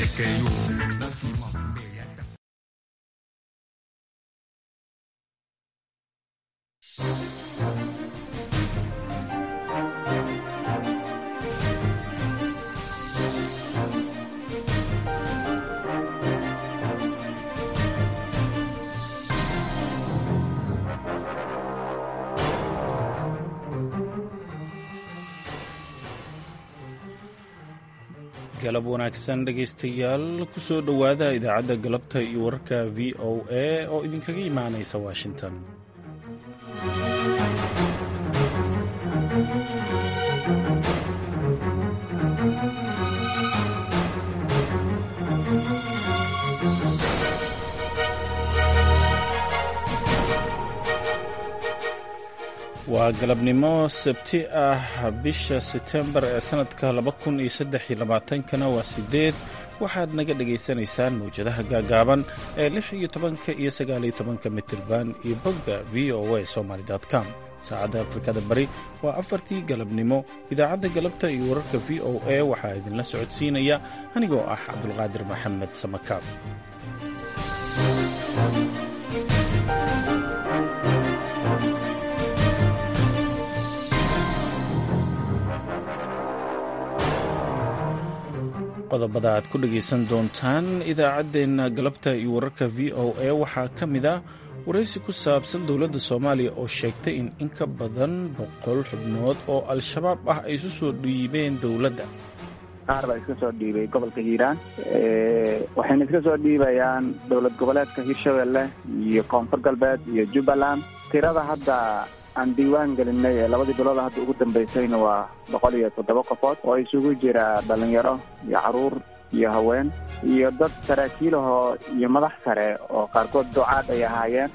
给予那希望美颜的。 galab wanaagsan dhegaystayaal kusoo dhowaada idaacadda galabta iyo wararka v o a oo idinkaga imaanaysa washington waa galabnimo sabti ah bisha setembar ee sanadka kana waa sideed waxaad naga dhagaysanaysaan mawjadaha gaagaaban ee lix iyo tobanka iyo sagaaliyo tobanka mitirban iyo bogga v o a somaly com saacadda afrikada bari waa afartii galabnimo idaacadda galabta iyo wararka v o a waxaa idinla socodsiinaya anigoo ah cabdulqaadir maxamed samakaab qodobada aad ku dhegaysan doontaan idaacaddeenna galabta iyo wararka v o a waxaa ka mid ah waraysi ku saabsan dowladda soomaaliya oo sheegtay in in ka badan boqol xubnood oo al-shabaab ah ay isu soo dhiibeen dowladda qaar baa iska soo dhiibay gobolka hiiraan waxayna iska soo dhiibayaan dowlad goboleedka hirshabelle iyo koonfur galbeed iyo jubbaland tirada hadda aan diiwaan gelinay ee labadii bilood hadda ugu dambaysayna waa boqol iyo toddoba qofood oo isugu jira dhalinyaro iyo caruur iyo haween iyo dad saraakiilahoo iyo madax sare oo qaarkood ducaad ay ahaayeen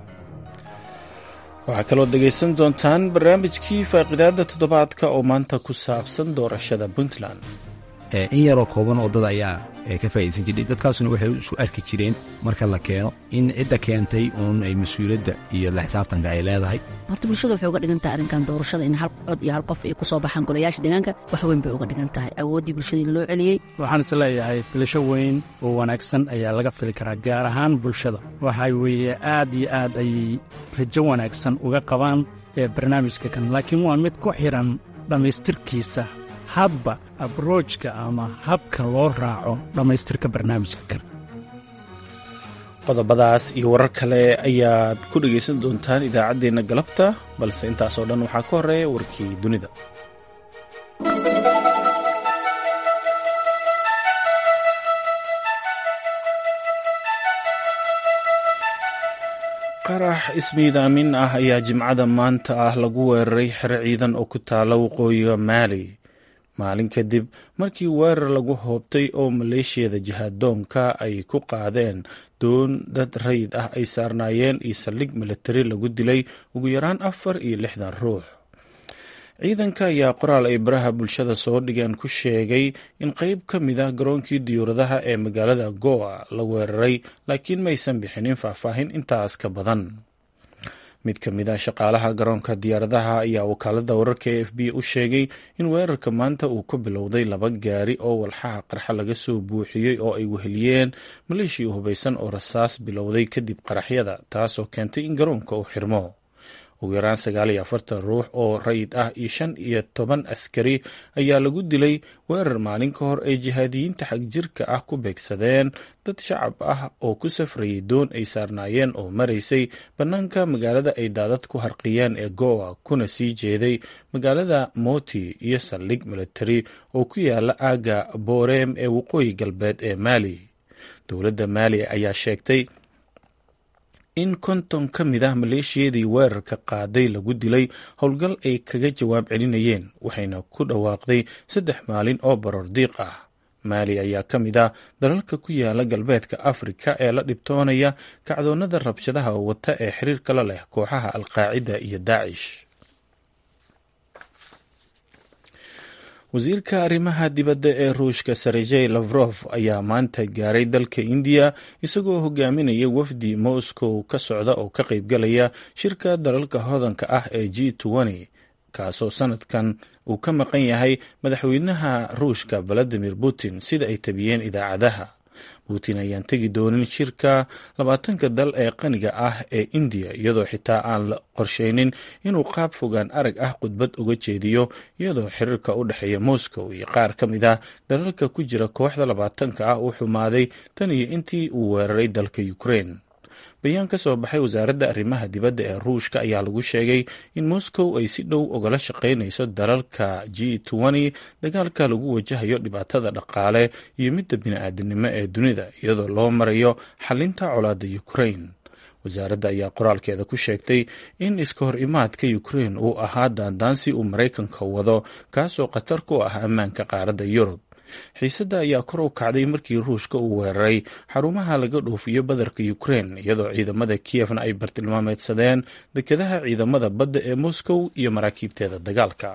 waxaa kaloo dhegaysan doontaan barnaamijkii faaqidaada toddobaadka oo maanta ku saabsan doorashada puntland in yaroo kooban oo dad ayaa ka faa'idaysan jiray dadkaasuna waxay isu arki jireen marka la keeno in cidda keentay uun ay mas-uuliyadda iyo la xisaabtanka ay leedahay horta bulshada waxay uga dhigan tahay arrinkan doorashada in hal cod iyo hal qof ay ku soo baxaan golayaasha deegaanka wax weyn bay uga dhigan tahay awooddii bulshada in loo celiyey waxaan is leeyahay filasho weyn oo wanaagsan ayaa laga fili karaa gaar ahaan bulshada waxaa weeye aad iyo aad ayay rajo wanaagsan uga qabaan ee barnaamijka kan laakiin waa mid ku xidhan dhammaystirkiisa hadba abroojka ama habka loo raaco dhammaystirka barnaamijka kan qodobadaas iyo warar kale ayaad ku dhegaysan doontaan idaacaddeenna galabta balse intaasoo dhan waxaa ka horreeya warkii dunida qarax ismiidaamin ah ayaa jimcada maanta ah lagu weeraray xero ciidan oo ku taala waqooyiga maali maalin kadib markii weerar lagu hoobtay oo maleeshiyada jihaadoonka ay ku qaadeen doon dad rayid ah ay saarnaayeen iyo saldhig milatari lagu dilay ugu yaraan afar iyo lixdan ruux ciidanka ayaa qoraal ay baraha bulshada soo dhigeen ku sheegay in qeyb ka mid ah garoonkii diyuuradaha ee magaalada goa la weeraray laakiin maysan bixinin faahfaahin intaas ka badan mid ka mid ah shaqaalaha garoonka diyaaradaha ayaa wakaalada wararka e f b u sheegay in weerarka maanta uu ku bilowday laba gaari oo walxaha qarxa laga soo buuxiyey oo ay weheliyeen maleeshiya hubaysan oo rasaas bilowday kadib qaraxyada taasoo keentay in garoonka uu xirmo ugu yaraan sagaal iyo afartan ruux oo rayid ah iyo shan iyo toban askari ayaa lagu dilay weerar maalin ka hor ay jihaadiyiinta xagjirka ah ku beegsadeen dad shacab ah oo ku safrayay doon ay saarnaayeen oo maraysay bannaanka magaalada ay daadad ku harqiyeen ee goa kuna sii jeeday magaalada moti iyo saldhig militari oo ku yaala aagga boreem ee waqooyi galbeed ee maali dowladda maali ayaa sheegtay in konton ka mid ah maleeshiyadii weerarka qaaday lagu dilay howlgal ay kaga jawaab celinayeen waxayna ku dhawaaqday saddex maalin oo baroor diiq ah maali ayaa ka mid ah dalalka ku yaala galbeedka afrika ee la dhibtoonaya kacdoonnada rabshadaha wata ee xiriirka la leh kooxaha alqaacida iyo daacish wasiirka arrimaha dibadda ee ruushka sergey lavrof ayaa maanta gaaray dalka indiya isagoo hogaaminaya wafdi moscow ka socda oo ka qaybgalaya shirka dalalka hodanka ah ee g kaasoo sanadkan uu ka maqan yahay madaxweynaha ruushka valadimir putin sida ay tabiyeen idaacadaha putin ayaan tegi doonin shirka labaatanka dal ee qaniga ah ee indiya iyadoo xitaa aan la qorsheynin inuu qaab fogaan arag ah khudbad uga jeediyo iyadoo xiriirka u dhexeeya moscow iyo qaar ka mid ah dalalka ku jira kooxda labaatanka ah uu xumaaday tan iyo intii uu weeraray dalka ukraine bayaan ka soo baxay wasaaradda arrimaha dibadda ee ruushka ayaa lagu sheegay in moscow ay si dhow ogala shaqaynayso dalalka g dagaalka lagu wajahayo dhibaatada dhaqaale iyo midda bini-aadanimo ee dunida iyadoo loo marayo xalinta colaadda ukraine wasaaradda ayaa qoraalkeeda ku sheegtay in iska hor imaadka ukraine uu ahaa daandaansi uu maraykanka wado kaasoo khatar ku ah ammaanka qaaradda yurub xiisadda ayaa kor u kacday markii ruushka uu weeraray xarumaha laga dhoofiyo badarka ukraine iyadoo ciidamada kiyefna ay bartilmaameedsadeen dekedaha ciidamada badda ee moscow iyo maraakiibteeda dagaalka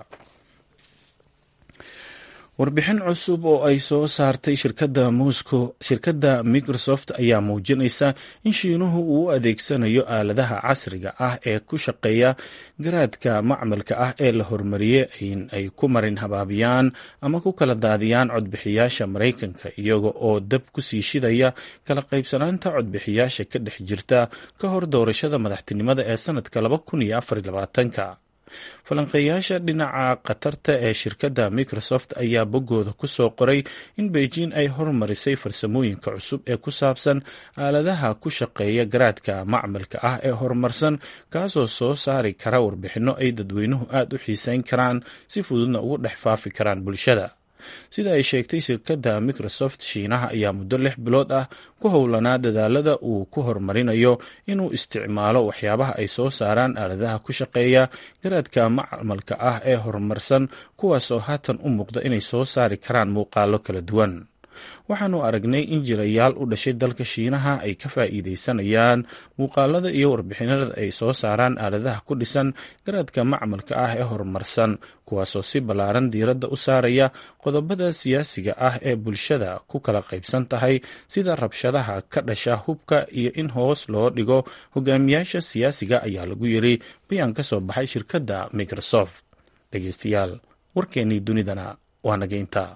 warbixin cusub oo ay soo saartay shirkadda moscow shirkadda microsoft ayaa muujinaysa in shiinuhu uu u adeegsanayo aaladaha casriga ah ee ku shaqeeya garaadka macmalka ah ee la hormariyey in ay ku marin habaabiyaan ama ku kala daadiyaan codbixiyaasha maraykanka iyaga oo dab ku sii shidaya kala qaybsanaanta codbixiyaasha ka dhex jirta ka hor doorashada madaxtinimada ee sanadka laba kun iyo afar iyo labaatanka falanqeeyaasha dhinaca khatarta ee shirkadda microsoft ayaa boggooda ku soo qoray in beijing ay hormarisay farsamooyinka cusub ee ku saabsan aaladaha ku shaqeeya garaadka macmalka ah ee horumarsan kaasoo soo saari kara warbixinno ay dadweynuhu aada u xiiseyn karaan si fududna ugu dhex faafi karaan bulshada sida ay sheegtay shirkadda microsoft shiinaha ayaa muddo lix bilood ah ku howlanaa dadaalada uu ku horumarinayo inuu isticmaalo waxyaabaha ay soo saaraan aaladaha ku shaqeeya garaadka macmalka ah ee horumarsan kuwaasoo haatan u muuqda inay soo saari karaan muuqaalo kala duwan waxaanu aragnay in jirayaal u dhashay dalka shiinaha ay ka faa'iidaysanayaan muuqaalada iyo warbixinada ay soo saaraan aaladaha ku dhisan garaadka macmalka ah ee horumarsan kuwaasoo si ballaaran diiradda u saaraya qodobada siyaasiga ah ee bulshada ku kala qaybsan tahay sida rabshadaha ka dhasha hubka iyo in hoos loo dhigo hogaamiyaasha siyaasiga ayaa lagu yiri bayaan ka soo baxay shirkadda microsoft dhegeystayaal warkeennii dunidana waa nageynta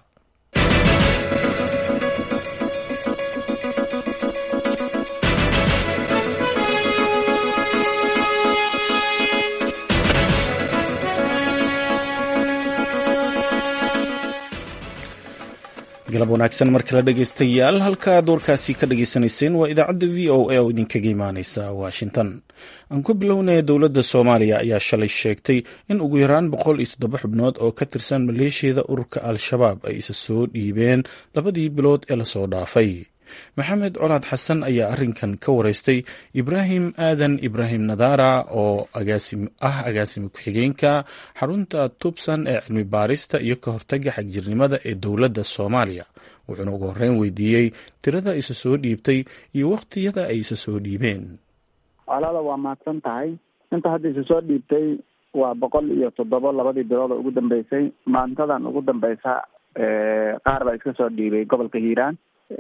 galab wanaagsan mar kale dhegeystayaal halkaad warkaasi ka dhageysanayseen waa idaacadda v o a oo idinkaga imaaneysa washington aan ku bilownaya dowladda soomaaliya ayaa shalay sheegtay in ugu yaraan boqol iyo toddoba xubnood oo ka tirsan maleeshiyada ururka al-shabaab ay isa soo dhiibeen labadii bilood ee lasoo dhaafay maxamed colaad xasan ayaa arrinkan ka wareystay ibraahim aadan ibraahim nadaara oo ah agaasime ku-xigeenka xarunta tubsan ee cilmi baarista iyo ka hortaga xagjirnimada ee dowladda soomaaliya wuxuuna ugu horreyn weydiiyey tirada isa soo dhiibtay iyo wakhtiyada ay isa soo dhiibeen walaala waa mahadsan tahay inta hadda isa soo dhiibtay waa boqol iyo toddoba labadii bilood oo ugu dambeysay maantadan ugu dambeysa qaar baa iska soo dhiibay gobolka hiiraan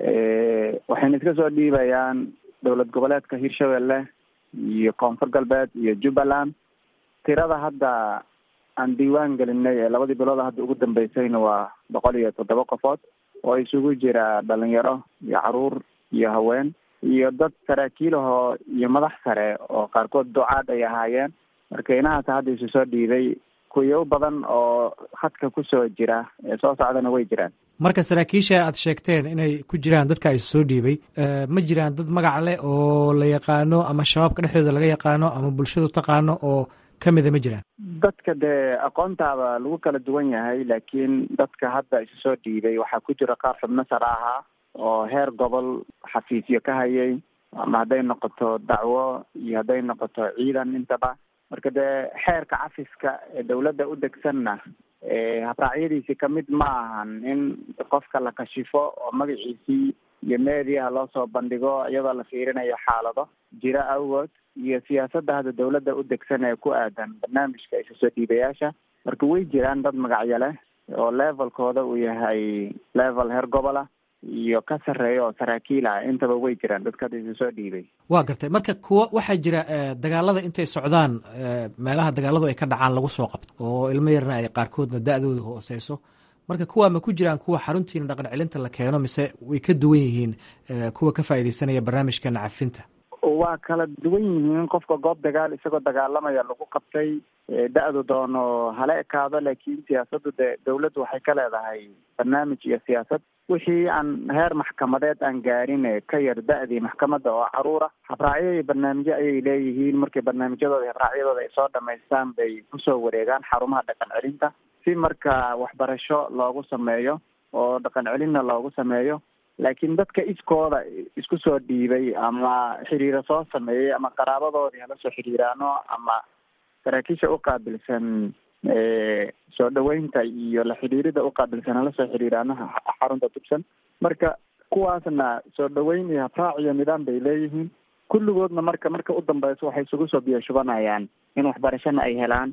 waxayna iska soo dhiibayaan dowlad goboleedka hirshabelle iyo koonfur galbeed iyo jubbaland tirada hadda aan diiwaan gelinay ee labadii bilood hadda ugu dambeysayna waa boqol iyo toddoba qofood oo isugu jira dhalinyaro iyo caruur iyo haween iyo dad saraakiilahoo iyo madax sare oo qaarkood ducaad ay ahaayeen marka inahaas hadda isu soo dhiibay kuyo badan oo hadka kusoo jira ee soo socdana way jiraan marka saraakiisha aad sheegteen inay ku jiraan dadka is soo dhiibay ma jiraan dad magac leh oo la yaqaano ama shabaabka dhexdooda laga yaqaano ama bulshadu taqaano oo ka mida ma jiraan dadka dee aqoontaaba lagu kala duwan yahay laakiin dadka hadda isu soo dhiibay waxaa ku jira qaar xubno sare ahaa oo heer gobol xafiisyo ka hayay ama hadday noqoto dacwo iyo hadday noqoto ciidan intaba marka dee xeerka cafiska ee dawladda u degsanna habraacyadiisi kamid ma ahan in qofka la kashifo oo magaciisii iyo meediaha loo soo bandhigo iyadoo la fiirinayo xaalado jira awgood iyo siyaasadda hadda dawladda u degsan ee ku aadan barnaamijka isa soo dhiibayaasha marka way jiraan dad magacyo leh oo levelkooda uu yahay level heer gobola iyo ka sarreeya oo saraakiil ah intaba way jiraan dadka hadda isu soo dhiibay waa gartay marka kuwa waxaa jira dagaalada intay socdaan meelaha dagaaladu ay ka dhacaan lagu soo qabto oo ilmo yarna ay qaarkoodna da-dooda hooseyso marka kuwaa ma ku jiraan kuwa xaruntiina dhaqan celinta la keeno mise way ka duwan yihiin kuwa ka faaideysanaya barnaamijka nacafinta waa kala duwan yihiin qofka goob dagaal isagoo dagaalamaya lagu qabtay da-du doono hala ekaado laakiin siyaasaddu de dawladdu waxay ka leedahay barnaamij iyo siyaasad wixii aan heer maxkamadeed aan gaarin ka yar da-dii maxkamadda oo caruura habraacyo iyo barnaamijyo ayay leeyihiin markay barnaamijyadooda iyo habraacyadooda ay soo dhamaystaan bay kusoo wareegaan xarumaha dhaqan celinta si marka waxbarasho loogu sameeyo oo dhaqan celinna loogu sameeyo laakiin dadka iskooda isku soo dhiibay ama xiriiro soo sameeyey ama qaraabadoodii hala soo xiriiraano ama saraakiisha uqaabilsan soo dhaweynta iyo la xidhiirida uqaabilsan hala soo xiriiraano xarunta tubsan marka kuwaasna soo dhaweyn iyo habraac iyo nidaam bay leeyihiin kulligoodna marka marka u dambeyso waxay isugu soo biyo shubanayaan in waxbarashana ay helaan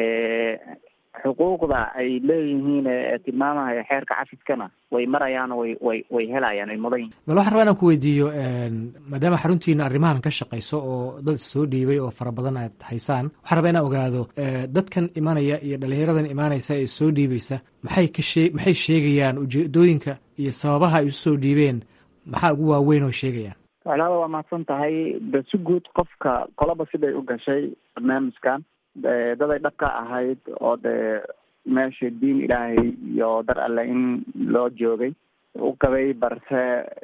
xuquuqda ay leeyihiin ee tilmaamaya xeerka cafiskana way marayaan way way way helayaan ay mudan yihin bal waxaan rabaa inaan ku weydiiyo maadaama xaruntiina arrimahan ka shaqayso oo dad soo dhiibay oo fara badan aad haysaan waxaan rabaa inaan ogaado dadkan imanaya iyo dhalinyaradan imaanaysa ee soo dhiibaysa maxay ka shee maxay sheegayaan ujeedooyinka iyo sababaha ay usoo dhiibeen maxaa ugu waaweyn oo sheegayaan walaala waa mahadsan tahay de si guud qofka qolaba siday u gashay barnaamijkan daday dhab ka ahayd oo dee meesha diin ilaahay iyo dar alle in loo joogay u qabay balse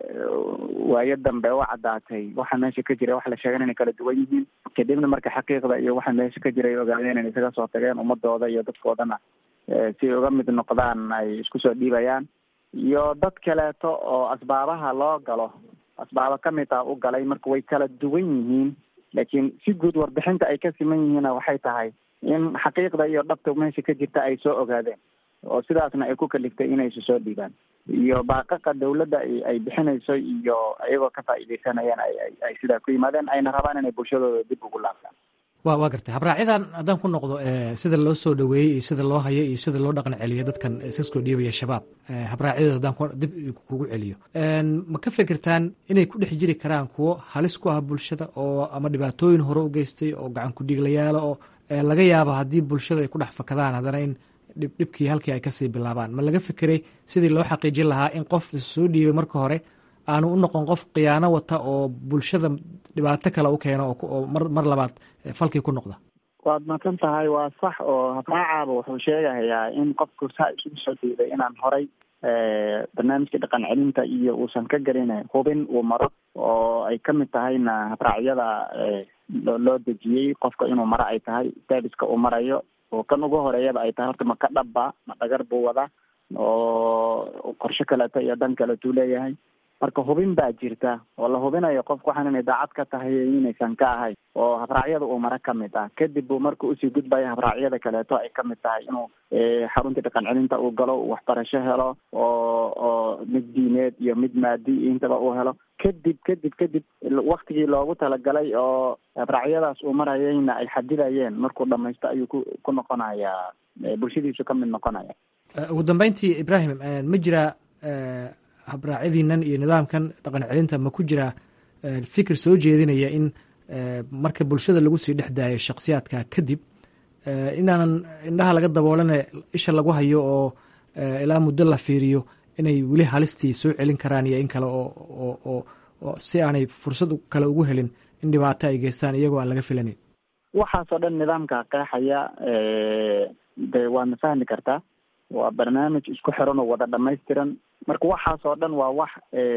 waayo dambe u caddaatay waxa meesha ka jira waxa la sheegan inay kala duwan yihiin kadibna marka xaqiiqda iyo waxa meesha ka jira ay ogaadeen inay isaga soo tageen ummadooda iyo dadkoodana si ay uga mid noqdaan ay isku soo dhiibayaan iyo dad kaleeto oo asbaabaha loo galo asbaabo kamid ah u galay marka way kala duwan yihiin laakiin si guud warbixinta ay ka siman yihiinna waxay tahay in xaqiiqda iyo dhabta meesha ka jirta ay soo ogaadeen oo sidaasna ay ku kaliftay inay isu soo dhiibaan iyo baaqaqa dawladda ay bixinayso iyo iyagoo ka faa'iideysanayaan ay ay sidaa ku yimaadeen ayna rabaan inay bulshadooda dib ugu laabtaan wa waa gartay habraacyadan haddaan ku noqdo sida loo soo dhaweeyey iyo sida loo hayo iyo sida loo dhaqan celiyo dadkan iskasoo dhiibaya shabaab habraacyadooda haddaan dib kugu celiyo ma ka fikirtaan inay ku dhex jiri karaan kuwo halis ku ah bulshada oo ama dhibaatooyin hore u geystay oo gacan ku-dhiiglayaala oo laga yaabo haddii bulshada ay ku dhex fakadaan haddana in dhibkii halkii ay kasii bilaabaan ma laga fikiray sidii loo xaqiijin lahaa in qof soo dhiibay marka hore aanu u noqon qof khiyaano wata oo bulshada dhibaato kale u keeno oo mar mar labaad falkii ku noqda waad maqan tahay waa sax oo habraacaaba wuxuu sheegahayaa in qofku saa isugu soo dhiibay inaan horay barnaamijka dhaqan celinta iyo uusan ka gelin hubin uu maro oo ay kamid tahayna habraacyada loo dejiyey qofka inuu maro ay tahay serviska uu marayo oo kan ugu horeeyaba ay tahay horta ma ka dhabba ma dhagar buu wadaa oo qorshe kaleeto iyo dan kaleetuu leeyahay marka hubin baa jirta oo la hubinayo qofku waxaan inay daacad ka tahay inaysan ka ahayn oo habraacyada uu mara kamid ah kadib buu marka usii gudbaya habraacyada kaleeto ay kamid tahay inuu xaruntii dhaqan celinta uu galo uu waxbarasho helo oo oo mid diineed iyo mid maadi intaba uu helo kadib kadib kadib waktigii loogu talagalay oo habraacyadaas uu marayayna ay xadidayeen markuu dhamaysto ayuu ku ku noqonayaa bulshadiisu kamid noqonaya ugu dambeyntii ibrahim ma jira habraacyadiinan iyo nidaamkan dhaqan celinta ma ku jiraa fikir soo jeedinaya in marka bulshada lagu sii dhex daayo shaksiyaadka kadib inaanan indhaha laga daboolane isha lagu hayo oo ilaa muddo la fiiriyo inay weli halistii soo celin karaan iyo in kale oo oo si aanay fursad kale ugu helin in dhibaato ay geystaan iyagoo aan laga filanayn waxaasoo dhan nidaamka qeexaya de waadna fahmi kartaa waa barnaamij isku xiran oo wada dhamaystiran marka waxaasoo dhan waa wax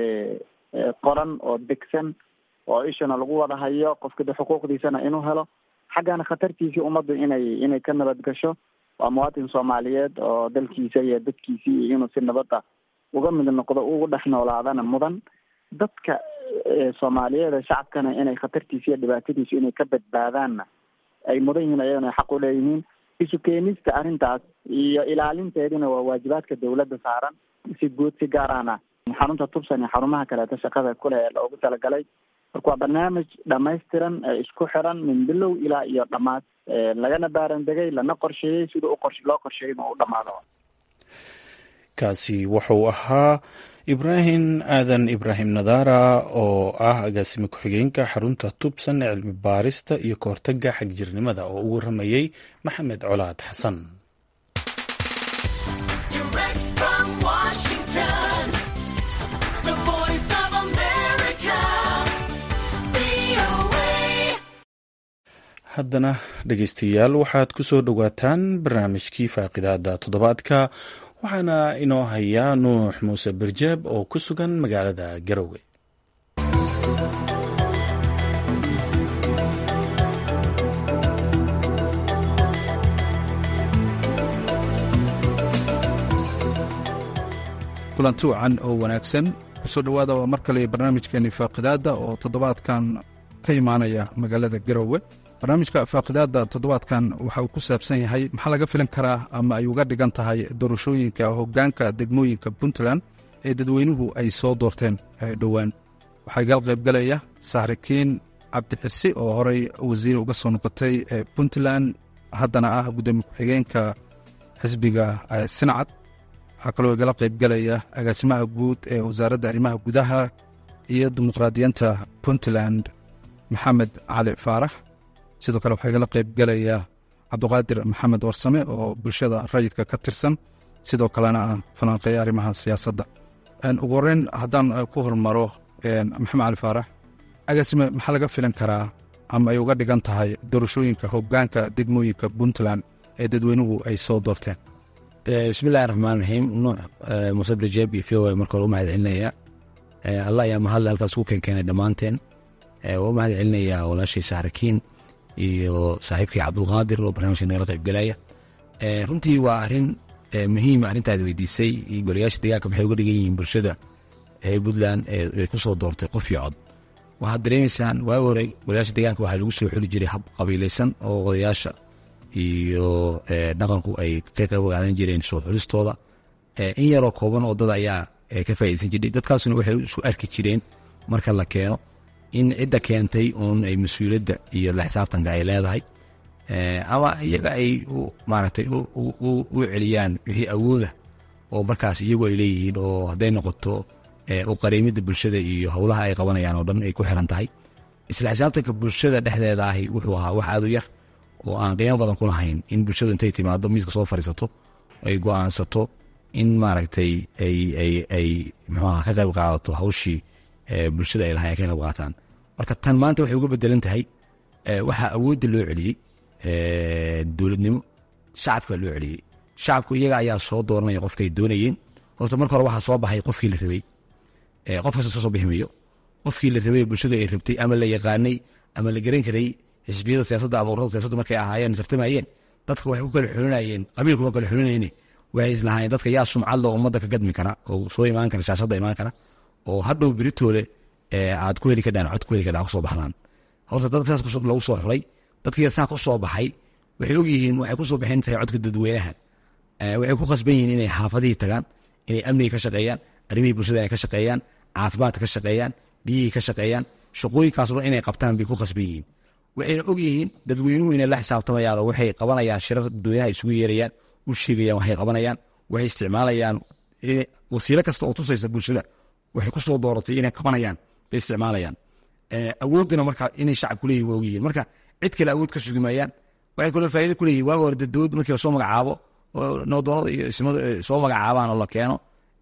qoran oo degsan oo ishana lagu wada hayo qofka de xuquuqdiisana inuu helo xaggana khatartiisii ummaddu inay inay ka nabad gasho waa muwaatin soomaaliyeed oo dalkiisa iyo dadkiisii iyo inuu si nabada uga mid noqdo ugu dhex noolaadana mudan dadka soomaaliyeed shacabkana inay khatartiisa iyo dhibaatadiisu inay ka badbaadaanna ay mudan yihiin ayagana xaq u leeyihiin isu keenista arrintaas iyo ilaalinteedina waa waajibaadka dawladda saaran si guud si gaarana xarunta tubsan iyo xarumaha kaleeto shaqada kule ee loogu talagalay marka waa barnaamij dhamaystiran ee isku xiran min bilow ilaa iyo dhammaad lagana baarandegay lana qorsheeyey sida u qor loo qorsheeyay inuu u dhamaado kaasi wuxuu ahaa ibraahim aadan ibraahim nadaara oo ah agaasime ku-xigeenka xarunta tubsan ee cilmi baarista iyo kahortaga xagjirnimada oo u waramayey maxamed colaad xasan haddana dhegeystayaal waxaad ku soo dhowaataan barnaamijkii faaqidaada toddobaadka waxaana inoo hayaa nuux muuse barjaab oo ku sugan magaalada garowe kulanti wacan oo wanaagsan kusoo dhowaada waa mar kale barnaamijkeeni faaqidaadda oo toddobaadkan ka imaanaya magaalada garowe barnaamijka faaqidaadda toddobaadkan waxa uu ku saabsan yahay maxaa laga filan karaa ama ay uga dhigan tahay doorashooyinka hoggaanka degmooyinka puntland ee dadweynuhu ay soo doorteen dhowaan waxaa gal qaybgalaya saxrikiin cabdixisi oo horey wasiir uga soo noqotay puntland haddana ah guddoomiye ku-xigeenka xisbiga sinacad waxaa kaloo igala qaybgalaya agaasimaha guud ee wasaaradda arrimaha gudaha iyo dimuqraadiyiinta puntland maxamed cali faarax sidoo kale waxaa igala qaybgelaya cabduqaadir maxamed warsame oo bulshada rayidka ka tirsan sidoo kalena ah falanqeeya arrimaha siyaasadda ugu horeyn haddaan ku hormaro maxamed cali faarax agaasime maxaa laga filan karaa ama ay uga dhigan tahay doorashooyinka hoggaanka degmooyinka puntland ee dadweynuhu ay soo doorteen bismillahi raxmaan raxiim nuux muuse barjeeb iyo v o marka hore u mahad celinaya allah ayaa mahadle halkaas ku keenkeenay dhammaanteen waa u mahad celinayaa walaashii saxrakiin iyo saaxiibkii cabdulqaadir oo barnamijka nagala qaybgelaya runtii waa arin muhiima arrintaad weydiisay golayaasha deegaanka maxay uga dhigan yihiin bulshada puntland ay ku soo doortay qof iyo cod waxaad dareemaysaan waagi hore golayaasha deegaanka waxaa lagu soo xuli jiray hab qabiilaysan oo odayaasha iyo dhaqanku ay ka qayb qaadan jireen soo xulistooda in yaroo kooban oo dad ayaa ka faaideysan jiray dadkaasuna waxay isu arki jireen marka la keeno in cidda keentay uun ay mas-uuliyadda iyo la xisaabtanka ay leedahay ama iyaga ay maaragtay u celiyaan wixii awooda oo markaas iyagu ay leeyihiin oo hadday noqoto u qariimidda bulshada iyo howlaha ay qabanayaan oo dhan ay ku xiran tahay isla xisaabtanka bulshada dhexdeeda ahi wuxuu ahaa wax aad u yar oo aan qiimo badan ku lahayn in bulshadu intay timaado miiska soo fadhiisato ay go-aansato in maaragtay ay mxuaha ka qayb qaadato hawshii bulshada ay lahay ay ka qayb qaataan marka tan maanta waxay uga bedelan tahay waxaa awoodda loo celiyey dowladnimo shacabka loo celiyey shacabku iyaga ayaa soo dooranaya qofkay doonayeen horta marka hore waxaa soo baxay qofkii la rabay qof kasta soo soo bixmayo qofkii la rabay bulshada ay rabtay ama la yaqaanay ama la garan karay xisbiyada siyaasadda ama ururada siyaasadda markay ahaayeen tartamayeen dadka waxay ku kala xulinayeen qabiilkuma kala xulinayne waxay islahaayeen dadka yaa sumcad loo ummadda ka gadmi kara oo soo imaan kara shaashadda imaan kara oo hadhow beritoole aad ku heli kadhaan cod ku heli kadhaan kusoo baxdaan horta dadka saas lagu soo xulay dadkii saa ku soo baxay waxay ogyihiin waxay kusoo baxeen tahay codka dadweynaha waxay ku khasban yihiin inay xaafadihii tagaan inay amnigii ka shaqeeyaan arrimihii bulshada inay ka shaqeeyaan caafimaadka ka shaqeeyaan biyihii ka shaqeeyaan shaqooyinkaas dhan inay qabtaan bay ku khasban yihiin waxayna ogyihiin dadweynuhu inay la xisaabtamayaan oo waxay qabanayaan shirar dadweynaha isugu yeerayaan u sheegayaan waxay qabanayaan waxay isticmaalayaan wasiilo kasta oo tusaysa bulshada waxay ku soo dooratay inay qabanayaan bay isticmaalayaan awooddina marka inay shacabku leeyihin waa ogyihiin marka cid kale awood ka sugi maayaan waxay kaloo faa'ido ku leeyihin waaga hore dowlad markii lasoo magacaabo oo nabdoonada iyo ismadu soo magacaabaan oo la keeno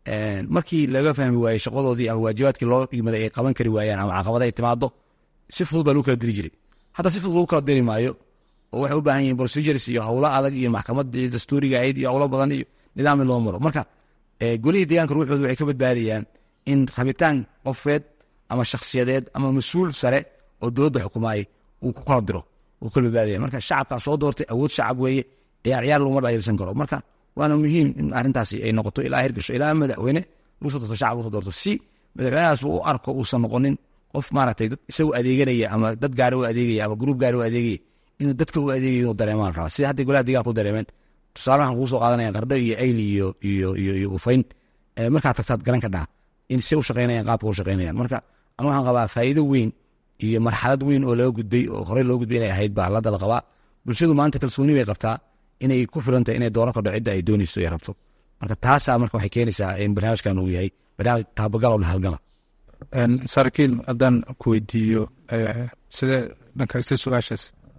markii laga fahmi waayey shaqadoodii ama waajibaadkii loo yimaday ay qaban kari waayaan ama caqabada ay timaado si fudud baa lagu kala diri jiray hadda si fudud lagu kala diri maayo oo waxay u baahan yihiin procedures iyo howlo adag iyo maxkamadii dastuuriga ahayd iyo howlo badan iyo nidaam in loo maro marka golihii deegaanka ruuxooda waxay ka badbaadayaan in rabitaan qofeed ama shakhsiyadeed ama mas-uul sare oo dowladda xukumaay uu ku kala diro uu kala badbaadaya marka shacabkaa soo doortay awood shacab weeye ciyaar ciyaar laguma dhayirsan karo marka waana muhiim in arrintaasi ay noqoto ilaa hirgasho ilaa madaxweyne lagu soo doorto shacab lagu soo doorto si madaxweynahaas uu u arko uusan noqonin qof maaragtay dad isagu adeeganaya ama dad gaari u adeegaya ama gruub gaari u adeegaya inuu dadka u adeegayo inuu dareemaan rabaa sida hadday golaha deegaanka u dareemeen tusaale waxaan kugu soo qaadanaya qardho iyo ayl iyo iyo iyo iyo ufayn markaad tagtaad garan ka dhaha in se u shaqeynayaan qaabka u shaqeynayaan marka anu waxaan qabaa faa'iido weyn iyo marxalad weyn oo laga gudbay oo horey loo gudbay inay ahayd baa hadda la qabaa bulshadu maanta kalsooni bay qabtaa inay ku filantahay inay dooran kadho cidda ay doonayso ay rabto marka taasaa marka waxay keenaysaa in barnaamijkan uu yahay barnaamij taabagal oo dhahalgala saraakiil haddaan ku weydiiyo sidee dhankaysa su-aashaas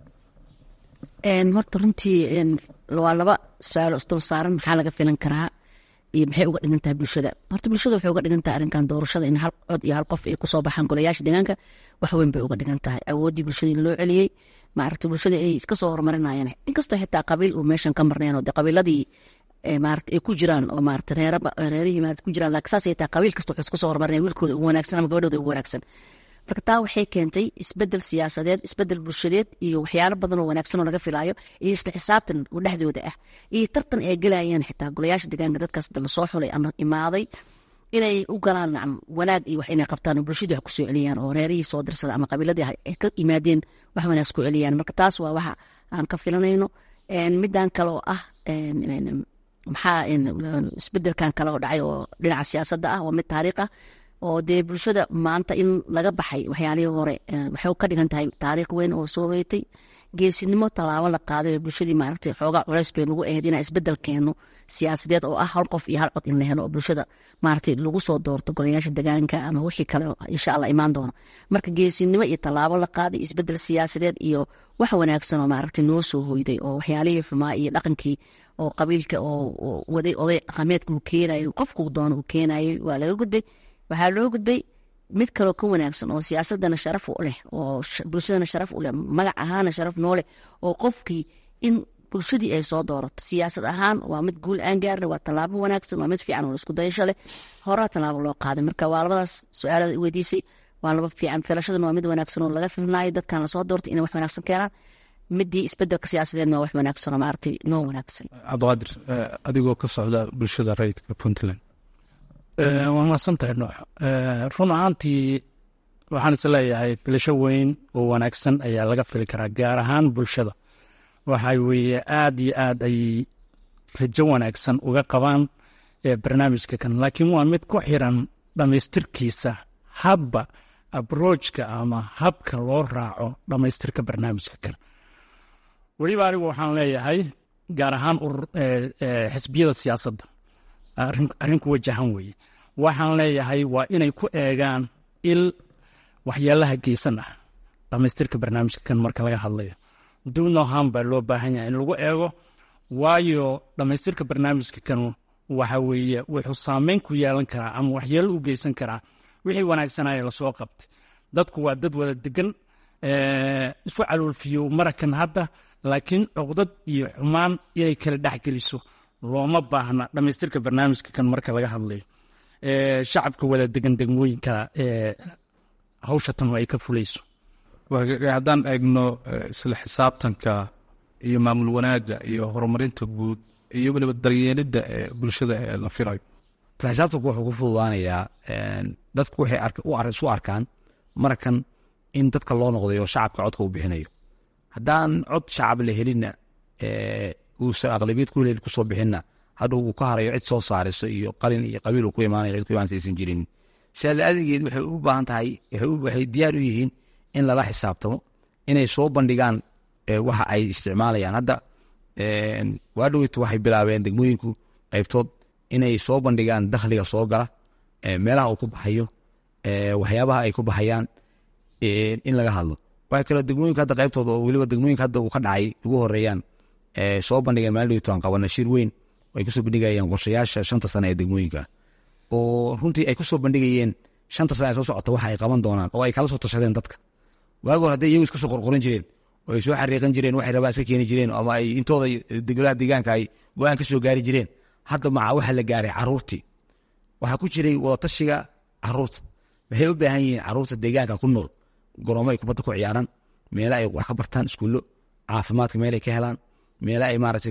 horta runtii waa laba su-aalo isdul saaran maxaa laga filan karaa iyo maxay uga dhigan tahay bulshada horta bulshada waxay uga dhigan tahay arrinkan doorashada in hal cod iyo hal qof ay kusoo baxaan golayaasha deegaanka wax weyn bay uga dhigan tahay awooddii bulshada in loo celiyey maaragta bulshada ay iska soo horumarinayaan inkastoo xitaa qabiil uu meeshan ka marnayn oo de qabiiladii maarata ay ku jiraan oo maarata reera reerihii maarata ku jiraan laakiin saas ay tahay qabiil kasta wuxuu iska soo horumarinaya wiilkooda ugu wanaagsan ama gabadhooda ugu wanaagsan marka taa waxay keentay isbedel siyaasadeed isbedel bulshadeed iyo waxyaalo badan oo wanaagsan oo laga filaayo iyo isla xisaabtan oo dhexdooda ah iyo tartan ay gelayaan xitaa golayaasha deegaanka dadkaas lasoo xulay ama imaaday inay u galaan nacam wanaag iyo wax inay qabtaan oo bulshadu wax kusoo celiyaan oo reerihii soo dirsada ama qabiiladii ay ka yimaadeen wax wanaag ku celiyaan marka taas waa waxa aan ka filanayno midan kale oo ah maxaa isbedelkan kale oo dhacay oo dhinaca siyaasadda ah waa mid taariikh ah oo dee bulshada maanta in laga baxay waxyaalihii hore waxay ka dhigan tahay taariikh weyn oo soo hoytay geesinimo tallaabo la qaaday oo bulshadii maaragtay xoogaa culays bay lagu ahayd inaa isbedel keeno siyaasadeed oo ah hal qof iyo hal cod in la helo oo bulshada maaragtay lagu soo doorto golayaasha degaanka ama wixii kale insha allah imaan doono marka geesinimo iyo tallaabo la qaaday isbedel siyaasadeed iyo wax wanaagsan oo maaragtay noo soo hoyday oo waxyaalihii xumaa iyo dhaqankii oo qabiilka oo waday oday dhaqameedka uu keenayo qofkuu doono uu keenayay waa laga gudbay waxaa loo gudbay mid kaloo ka wanaagsan oo siyaasadana sharaf u leh oo bulshadana sharaf u leh magac ahaana sharaf noo leh oo qofkii in bulshadii ay soo doorato siyaasad ahaan waa mid guul aan gaarna waa tallaabo wanaagsan waa mid fiican oo isku dayasho leh horaa tallaabo loo qaaday marka waa labadaas su-aalada weydiisay waa laba fiican filashadana waa mid wanaagsan oo laga filnaayo dadkan lasoo doortay inay wax wanaagsan keenaan midii isbedelka siyaasadeedna waa wax wanaagsan oo maaragtay noo wanaagsan cabdiqaadir adigoo ka socda bulshada rayidka puntland waa mahadsantahay noox run ahaantii waxaan is leeyahay filasho weyn oo wanaagsan ayaa laga fili karaa gaar ahaan bulshada waxa weeye aad iyo aad ay rajo wanaagsan uga qabaan barnaamijka kan laakiin waa mid ku xiran dhammaystirkiisa habba abrojka ama habka loo raaco dhammaystirka barnaamijka kan weliba anigu waxaan leeyahay gaar ahaan xisbiyada siyaasadda arrin ku wajahan weeye waxaan leeyahay waa inay ku eegaan il waxyaalaha geysan ah dhammaystirka barnaamijka kan marka laga hadlayo dunoham baa loo baahan yahay in lagu eego waayo dhammaystirka barnaamijka kan waxa weeye wuxuu saameyn ku yeelan karaa ama waxyeelo u geysan karaa wixii wanaagsanaya lasoo qabtay dadku waa dad wada degan isu caloolfiyo marakan hadda laakiin cuqdad iyo xumaan inay kala dhexgeliso looma baahna dhammaystirka barnaamijka kan marka laga hadlayo shacabka wada degan degmooyinka hawshatan ay ka fulayso haddaan eegno isla xisaabtanka iyo maamul wanaagga iyo horumarinta guud iyo weliba daryeelidda ee bulshada ee la filayo isla xisaabtanku wuxuu ku fududaanayaa dadku waxay isu arkaan markan in dadka loo noqday oo shacabka codka uu bixinayo haddaan cod shacab la helinna uusan aqlabiyad ku helin kusoo bixinna hadhow uu ka harayo cid soo saariso iyo qalin iyo qabiil uu ku imaanayo cid ku imaanaysa aysan jirin sidaa la-aadigeed waxay u baahan tahay waxay diyaar u yihiin in lala xisaabtamo inay soo bandhigaan waxa ay isticmaalayaan hadda waa dhoweytu waxay bilaabeen degmooyinku qaybtood inay soo bandhigaan dakhliga soo gala meelaha uu ku baxayo waxyaabaha ay ku baxayaan in laga hadlo waxay kaloo degmooyinka hadda qaybtooda oo weliba degmooyinka hadda uu ka dhacay ugu horeeyaan soo bandhigeen maalin dhoweytu aan qabana shir weyn ay kusoo bandhigayeen qorshayaasha shanta sane ee degmooyinka oo runtii ay kusoo bandhigayeen shanta sane ee soo socota waxa ay qaban doonaan oo ay kala soo tashadeen dadka waagi hore hadday iyagu iska soo qorqoran jireen oo ay soo xariiqan jireen waxay rabaan iska keeni jireen ama ay intooda degolaha deegaanka ay go-aan ka soo gaari jireen hadda maca waxa la gaaray caruurtii waxaa ku jiray wadatashiga caruurta maxay u baahan yihiin caruurta deegaanka ku nool goroomo ay kubadda ku ciyaaraan meela ay wax ka bartaan iskuullo caafimaadka meel ay ka helaan meela ay maaragtay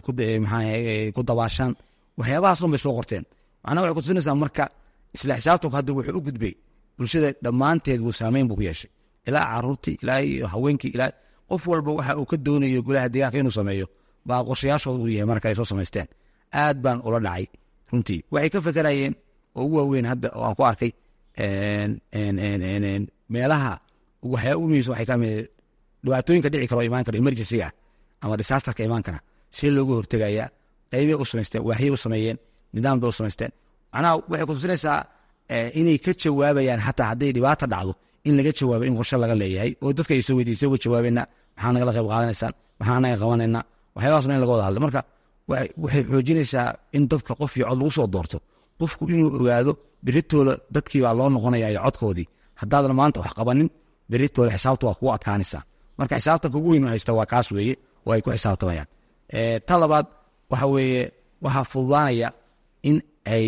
ku dabaashaan waxyaabahaas dhan bay soo qorteen macnaha waxay kutusinaysaa marka isla xisaabtanku hadda wuxuu u gudbay bulshada dhammaanteed buu saameyn buu ku yeeshay ilaa caruurtii ilaa haweenkii ilaa qof walba waxa uu ka doonayo golaha deegaanka inuu sameeyo baa qorshayaashooda uu yahay marka ay soo samaysteen aad baan ula dhacay runtii waxay ka fekerayeen oo ugu waaweyn hadda oo aan ku arkay meelaha waxyaa u muhiimsan waxay kamid dhibaatooyinka dhici kara oo imaan kara emergencyga ama disaasterka imaan kara see looga hortegaya qaybay u samaysteen waaxyay u sameeyeen nidaam bay u samaysteen macnaha waxay kutusinaysaa inay ka jawaabayaan xataa hadday dhibaata dhacdo in laga jawaabo in qorshe laga leeyahay oo dadka ay soo weydiisay uga jawaabayna maxaa nagala qayb qaadanaysaan maxaa naga qabanayna waxyaabahaasna in laga wada hadlo marka waxay xoojinaysaa in dadka qof iyo cod lagu soo doorto qofku inuu ogaado beritoola dadkii baa loo noqonaya iyo codkoodii haddaadan maanta wax qabanin beritoola xisaabta waa kugu adkaanaysaa marka xisaabtanka ugu weyn haysta waa kaas weeye oo ay ku xisaabtamayaan ta labaad waxa weeye waxaa fududaanaya in ay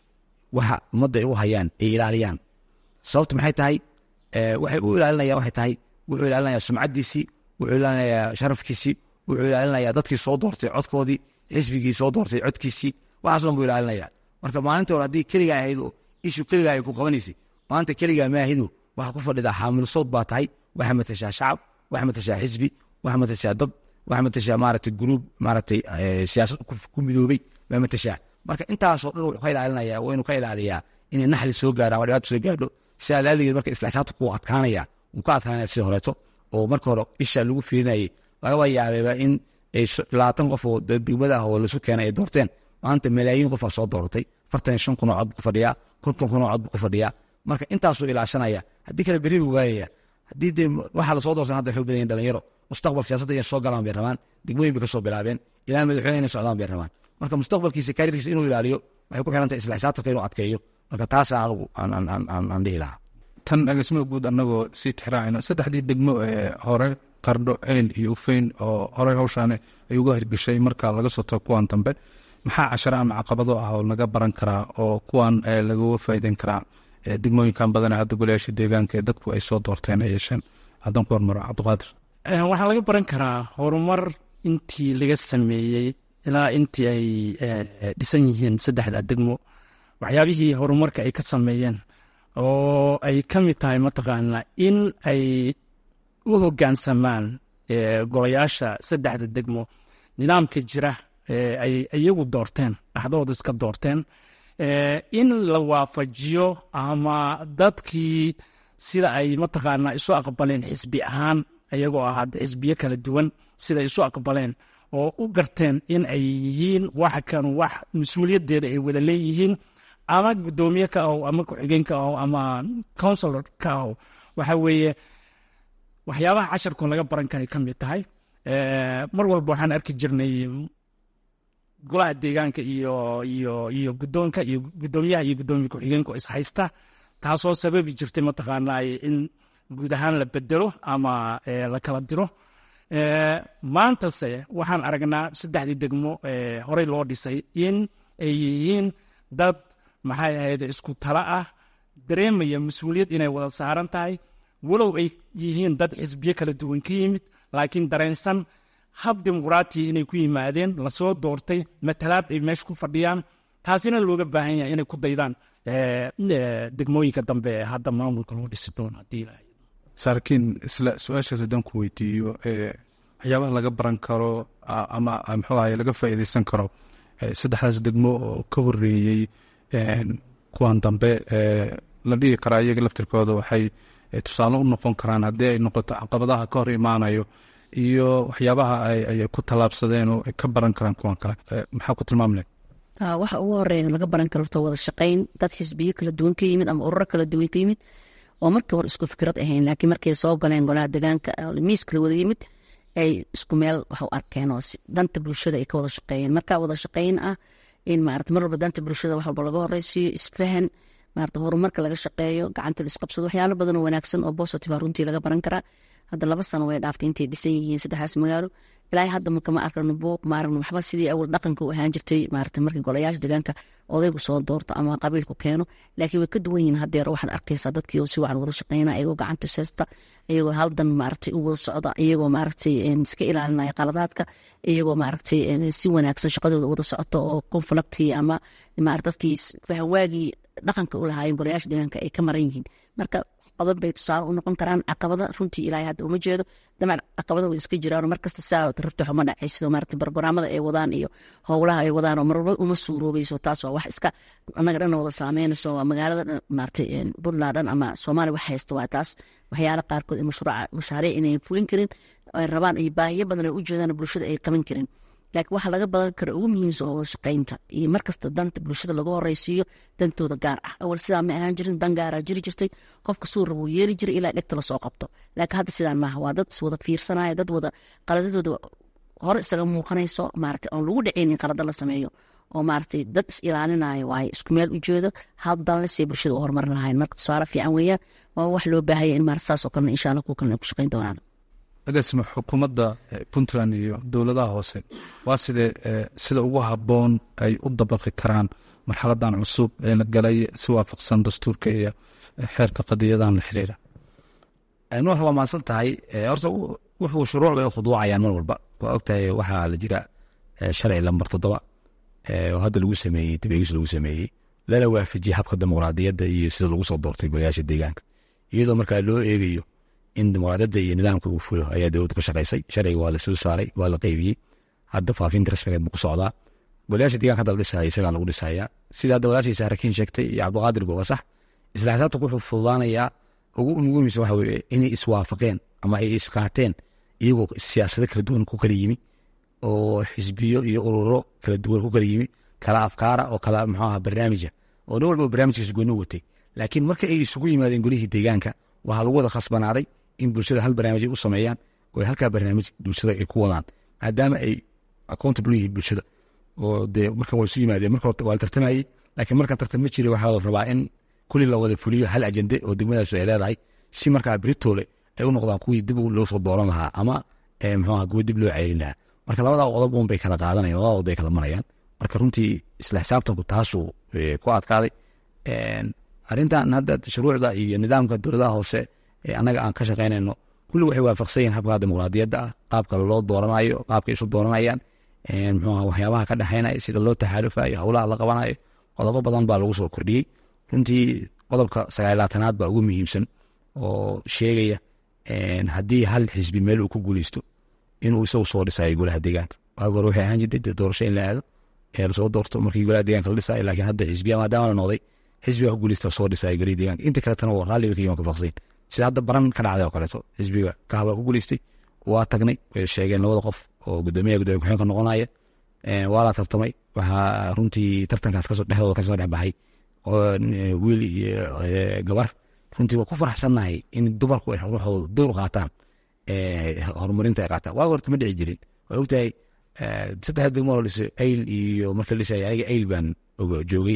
waxa ummadda ay u hayaan ay ilaaliyaan sababta maxay tahay waxay u ilaalinayaan waxay tahay wuxuu ilaalinayaa sumcaddiisii wuxuu ilaalinayaa sharafkiisii wuxuu ilaalinayaa dadkii soo doortay codkoodii xisbigii soo doortay codkiisii waxaas dhan buu ilaalinaya marka maalinta hore haddii keligaa ahayd oo ishu keligaa ay ku qabanaysay maanta keligaa maahidu waxaa ku fadhidaa xaamil sowd baa tahay waxaa matashaa shacab waxaa matashaa xisbi waxaa matashaa dad waxaa matashaa maaragtay gruub maaragtay siyaasad ku midoobay baa matashaa marka intaasoo dhan wuxuu ka ilaalinaya waa inuu ka ilaaliyaa inay naxli soo gaaraan waa dhibaato soo gaadho sidaa laaligeed marka isla xisaabta ku adkaanaya wuu ka adkaanaya sida horeeto oo marka hore isha lagu fiirinayay lagaba yaabeeba in ay labaatan qof oo degmada ah oo laisu keenay ay doorteen maanta malaayiin qof aa soo dooratay afartan iyo shan kun oo cod buu ku fadhiyaa konton kun oo cod buu ku fadhiyaa marka intaasuu ilaashanaya haddii kale berri buu waayaya haddii dee waxaa lasoo doorsan hadda waxay u badan yihin dhalinyaro mustaqbal siyaasadda inay soo galaan bay rabaan degmooyin bay ka soo bilaabeen ilaa madaxweyne inay socdaan bay rabaan marka mustaqbalkiisa kariirkiisa inuu ilaaliyo waxay ku xirantahay isla xisaabtanka inuu adkeeyo marka taasa anigu aan dhihi lahaa tan agasimada guud annagoo sii tixraacayno saddexdii degmo ee hore qardho eyl iyo ufeyn oo horey hawshaani ay uga hirgeshay marka laga soo tago kuwan dambe maxaa cashare ama caqabado ah oo laga baran karaa oo kuwan lagaga faa'iideyn karaa degmooyinkan badana hadda golayaasha deegaanka ee dadku ay soo doorteen ay yeesheen haddaan ku hormaro cabdiqaadir waxaa laga baran karaa horumar intii laga sameeyey ilaa intii ay dhisan yihiin saddexda degmo waxyaabihii horumarka ay ka sameeyeen oo ay ka mid tahay mataqaanaa in ay u hoggaansamaan golayaasha saddexda degmo nidaamka jira ay iyagu doorteen dhaxdooda iska doorteen in la waafajiyo ama dadkii sida ay mataqaanaa isu aqbaleen xisbi ahaan iyagoo ah hadda xisbiyo kala duwan sida isu aqbaleen oo u garteen in ay yihiin wax kan wax mas-uuliyaddeeda ay wada leeyihiin ama guddoomiye ka aho ama ku-xigeen ka aho ama counsilor ka aho waxa weeye waxyaabaha casharkoo laga baran karay ka mid tahay mar walba waxaan arki jirnay golaha deegaanka iyo iyo iyo guddoonka iyo guddoomiyaha iyo guddoomiye ku-xigeenku is haysta taasoo sababi jirtay mataqaanaa in guud ahaan la bedelo ama la kala diro maantase waxaan aragnaa saddexdii degmo horey loo dhisay in ay yihiin dad maxay ahayd isku tala ah dareemaya mas-uuliyad inay wada saaran tahay walow ay yihiin dad xisbiyo kala duwan ka yimid laakiin dareensan hab dimuqraatiya inay ku yimaadeen lasoo doortay matalaad ay meesha ku fadhiyaan taasina looga baahan yahay inay ku daydaan degmooyinka dambe ee hadda maamulka loo dhisi doono haddii ilaahay saarkiin isla su-aashaas haddaan ku weydiiyo waxyaabaha laga baran karo ama muxuu ahaye laga faa'iideysan karo saddexdaas degmo oo ka horeeyey kuwan dambe la dhihi karaa iyaga laftirkooda waxay tusaale u noqon karaan haddii ay noqoto caqabadaha ka hor imaanayo iyo waxyaabaha ay ku tallaabsadeen oo ay ka baran karaan kuwan kale maxaa ku tilmaam leh waxa ugu horeeya laga baran karo horta wada shaqayn dad xisbiyo kala duwan ka yimid ama ururo kala duwan ka yimid oo markii hore isku fikrad ahayn laakiin markay soo galeen golaha deegaanka miiska la wada yimid ay isku meel wax u arkeen oo danta bulshada ay ka wada shaqeeyeen marka wada shaqayn ah in maarata mar walba danta bulshada wax walba laga horeysiiyo isfahan maarata horumarka laga shaqeeyo gacanta la isqabsado waxyaalo badan oo wanaagsan oo positive runtii laga baran karaa hadda laba sano way dhaaftay intay dhisan yihiin saddexdaas magaalo ilaa hadda marka ma arkano buuq ma aragno waxba sidii awal dhaqanka u ahaan jirtay maarata markii golayaasha deegaanka odaygu soo doorto ama qabiilku keeno laakiin way ka duwan yihiin haddeer waxaad arkaysaa dadkii oo si wacan wada shaqeyna iyagoo gacanta seesta iyagoo haldan maaragtay u wada socda iyagoo maaragtay iska ilaalinaya qaladaadka iyagoo maaragtay si wanaagsan shaqadooda wada socoto oo conflictkii ama maarata dadkii fahwaagii dhaqanka u lahaayeen golayaasha deegaanka ay ka maran yihiin marka qodob bay tusaale u noqon karaan caqabada runtii ilaahay hadda uma jeedo damac caqabada way iska jiraan markasta saa rabto xuma dhacayso maarata barnaamada ay wadaan iyo howlaha ay wadaan oo marwalba uma suuroobayso taas waa wax iska annaga dhan wada saameynayso waa magaalada maarata puntland dhan ama soomaaliya wax haysta waa taas waxyaala qaarkood ee mashruuca mashaariic inay fulin karin ay rabaan iyo baahiyo badan ay u jeedaan bulshada ay qaban karin laakiin waxa laga badan kara ugu muhiimsan oo wada shaqaynta iyo markasta danta bulshada lagu horeysiiyo dantooda gaar ah awal sidaa ma ahaan jirin dan gaaraa jiri jirtay qofka suu rabuu yeeli jiray ilaa dhegta lasoo qabto laakiin hadda sidaan maaha waa dad iswada fiirsanaya dad wada qaladadooda hore isaga muuqanayso maarata oon lagu dhaceynin qalada la sameeyo oo maaragtay dad is ilaalinayo waaye isku meel ujeedo hal danlesay bulshada u horumarin lahayn marka tusaale fiican weeyaan waa wax loo baahaya in maarata saas oo kalena insha allah kuwa kalena ay ku shaqayn doonaan agaasima xukuumadda puntland iyo dowladaha hoose waa sidee sida ugu habboon ay u dabaqi karaan marxaladan cusub ee la galay si waafaqsan dastuurka iyo xeerka qadiyadahan la xiriira nuux waa maadsan tahay horta wuxuu shuruuc bay u khuduucayaan mar walba waa ogtahay waxaa la jira sharci lambar toddoba oo hadda lagu sameeyey dabeegis lagu sameeyey lala waafajiyey habka dimuqraadiyadda iyo sida lagu soo doortay golayaasha deegaanka iyadoo markaa loo eegayo in dimuqraadiyadda iyo nidaamka uu fulo ayaa dowladda ka shaqaysay sharciga waa la soo saaray waa la qeybiyey hadda faafinta rasmigeed buu ku socdaa golayaasha deeganka hadda la dhisaya isagaa lagu dhisayaa sida hadda walaashiisa harakiin sheegtay iyo cabdiqaadir buu sax isla xisaabtanku wuxuu fududaanayaa ugu muhiimsan waxa weye inay iswaafaqeen ama ay isqaateen iyagoo siyaasado kala duwan ku kala yimi oo xisbiyo iyo ururo kala duwan ku kala yimi kala afkaara oo kala muxuu aha barnaamija oo nin walba barnaamijkiisa gooni watay laakiin marka ay isugu yimaadeen golihii deegaanka waxaa lagu wada khasbanaaday in bulshada hal barnaamij ay u sameeyaan oo halkaa barnaamij bulshada ay ku wadaan maadaama ay accountable yihiin bulshada oo dee markan waa isu yimaadeen marka horta waa la tartamayey laakiin markan tartam ma jiray waxaa la rabaa in kulli la wada fuliyo hal ajende oo degmadaasu ay leedahay si markaa beritoole ay u noqdaan kuwii dib loo soo dooran lahaa ama muxuu aha kuwa dib loo ceelin lahaa marka labada qodob un bay kala qaadanayan labada qodob bay kala marayaan marka runtii isla xisaabtanku taasuu ku adkaaday arrintan hadda shuruucda iyo nidaamka dowladaha hoose ee annaga aan ka shaqaynayno kulli waxay waafaqsan yihin habka dimuqraadiyadda ah qaabka loo dooranayo qaabka isu dooranayaan muxuu aha waxyaabaha ka dhexaynaya sida loo taxaalufayo howlaha la qabanayo qodobo badan baa lagu soo kordhiyey runtii qodobka sagaalaatanaad baa ugu muhiimsan oo sheegaya haddii hal xisbi meel uu ku guuleysto inuu isagu soo dhisayo golaha deegaanka waagi hore waxay ahaan jirtay doorasho in la aado ee lasoo doorto markii golaha deegaanka la dhisayo laakiin hadda xisbiya maadaama la noqday xisbiga ku guuleysta soo dhisayo golaha deegaanka inta kaletana waa raalli bay ka yimaan ka faqsayn sida hadda baran ka dhacday oo kaleeto xisbiga kahabaa ku guuleystay waa tagnay way sheegeen labada qof oo gudoomiyaha gudoomiya ku-xigeenka noqonaya waa la tartamay waxaa runtii tartankaas kasoo dhexdooda kasoo dhex baxay wiil iyo gabar runtii waa ku faraxsannahay in dumarku ay ruuxooda dowr qaataan horumarinta ay qaataan waaga horta ma dhici jirin waa ogtahay saddex degmo la dhisay ayl iyo marka la dhisay aniga ayl baan joogay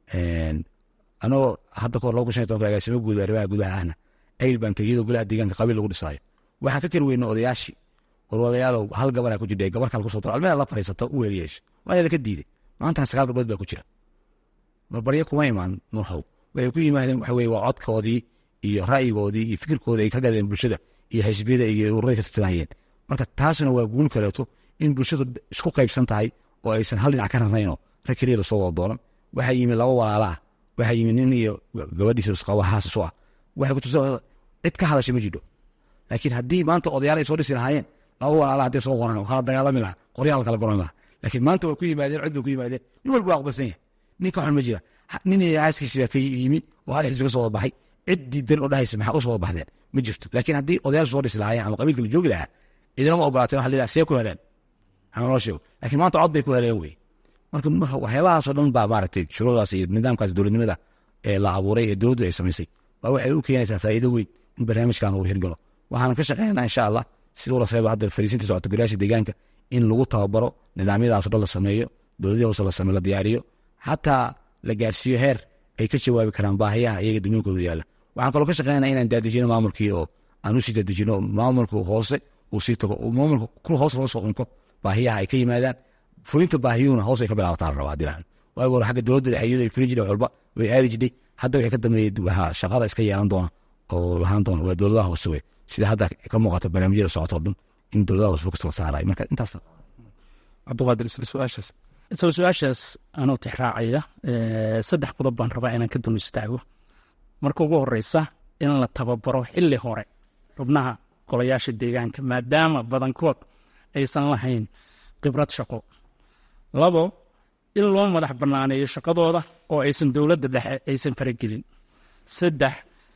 anagoo hadda kahor laba kun shan iyo tobanka agaasimo guud arrimaha gudaha ahna ayl baan tegey iyadoo golaha deegaanka qabiil lagu dhisaayo waxaan ka kari weyna odayaashii warwalayaalow hal gabaraa ku jirta gabar kale kusoo daro almeeda la fariisato u weeliyeesha waa la ka diiday maantana sagaal gabdhood baa ku jira barbaryo kuma imaan nuuxow waxay ku yimaadeen waxa weye waa codkoodii iyo ra'yigoodii iyo fikirkoodii ay ka gadeen bulshada iyo xisbiyada iyo ururay ka tartamayeen marka taasna waa guul kaleeto in bulshadu isku qaybsan tahay oo aysan hal dhinac ka rarnaynoo rag keliya lasoo wada dooran waxaa yimi laba walaala ah waxaa yimi nin iyo gabadhiisa isqaba haasas u ah waxay kutusa cid ka hadashay ma jidho laakiin haddii maanta odayaal ay soo dhisi lahaayeen laba walaala hadday soo qoran kala dagaalami lahaa qoryaal kala goran lahaa laakiin maanta waa ku yimaadeen cod bay ku yimaadeen nin walba waa aqbalsan yahay nin ka xun ma jira nin iyo xaaskiisi baa ka yimi oo hal xisbi ka soo wada baxay cid diidan oo dhahaysa maxaa u soo wada baxdeen ma jirto laakiin haddii odayaal soo dhisi lahaayeen ama qabiilka la joogi lahaa cidina ma ogolaateen waxa la yidhaha see ku heleen waxaa noo sheego laakiin maanta cod bay ku heleen wey marka waxyaabahaasoo dhan baa maaragtay shuruucdaas iyo nidaamkaas dowladnimada ee la abuuray ee dowladdu ay samaysay baa waxay u keenaysaa faa'iido weyn in barnaamijkan uu hirgalo waxaan ka shaqeynaa insha allah siduu lafeeba hadda fariisinta socota golayaasha deegaanka in lagu tababaro nidaamyadaasoo dhan la sameeyo dowladii hoose la sameyo la diyaariyo xataa la gaarsiiyo heer ay ka jawaabi karaan baahiyaha iyaga degmooyinkooda yaalla waxaan kaloo ka shaqeynana inaan daadejino maamulkii oo aan usii daadejino maamulka hoose uu sii tago maamulka kul hoos laga soo qunko baahiyaha ay ka yimaadaan fulinta baahiyuhuna hoos ay ka bilaabataa la rabaa dilaan waagi hore xagga dowladda dhexeeyadu ay fulin jireen walba way aadi jirtay hadda waxay ka dambeeyey waxaa shaqada iska yeelan doona oo lahaan doona waa dowladaha hoose wey sida hadda ka muuqata barnaamijyada socotoo dhan in dowladaha hoose fokus la saarayo marka intaas cabdiqaadir isla su-aashaas isla su-aashaas anoo tixraacaya saddex qodob baan rabaa inaan ka dul istaago marka ugu horeysa in la tababaro xili hore xubnaha golayaasha deegaanka maadaama badankood aysan lahayn khibrad shaqo labo in loo madax banaaneeyo shaqadooda oo aysan dowladda dhexe aysan faragelin saddex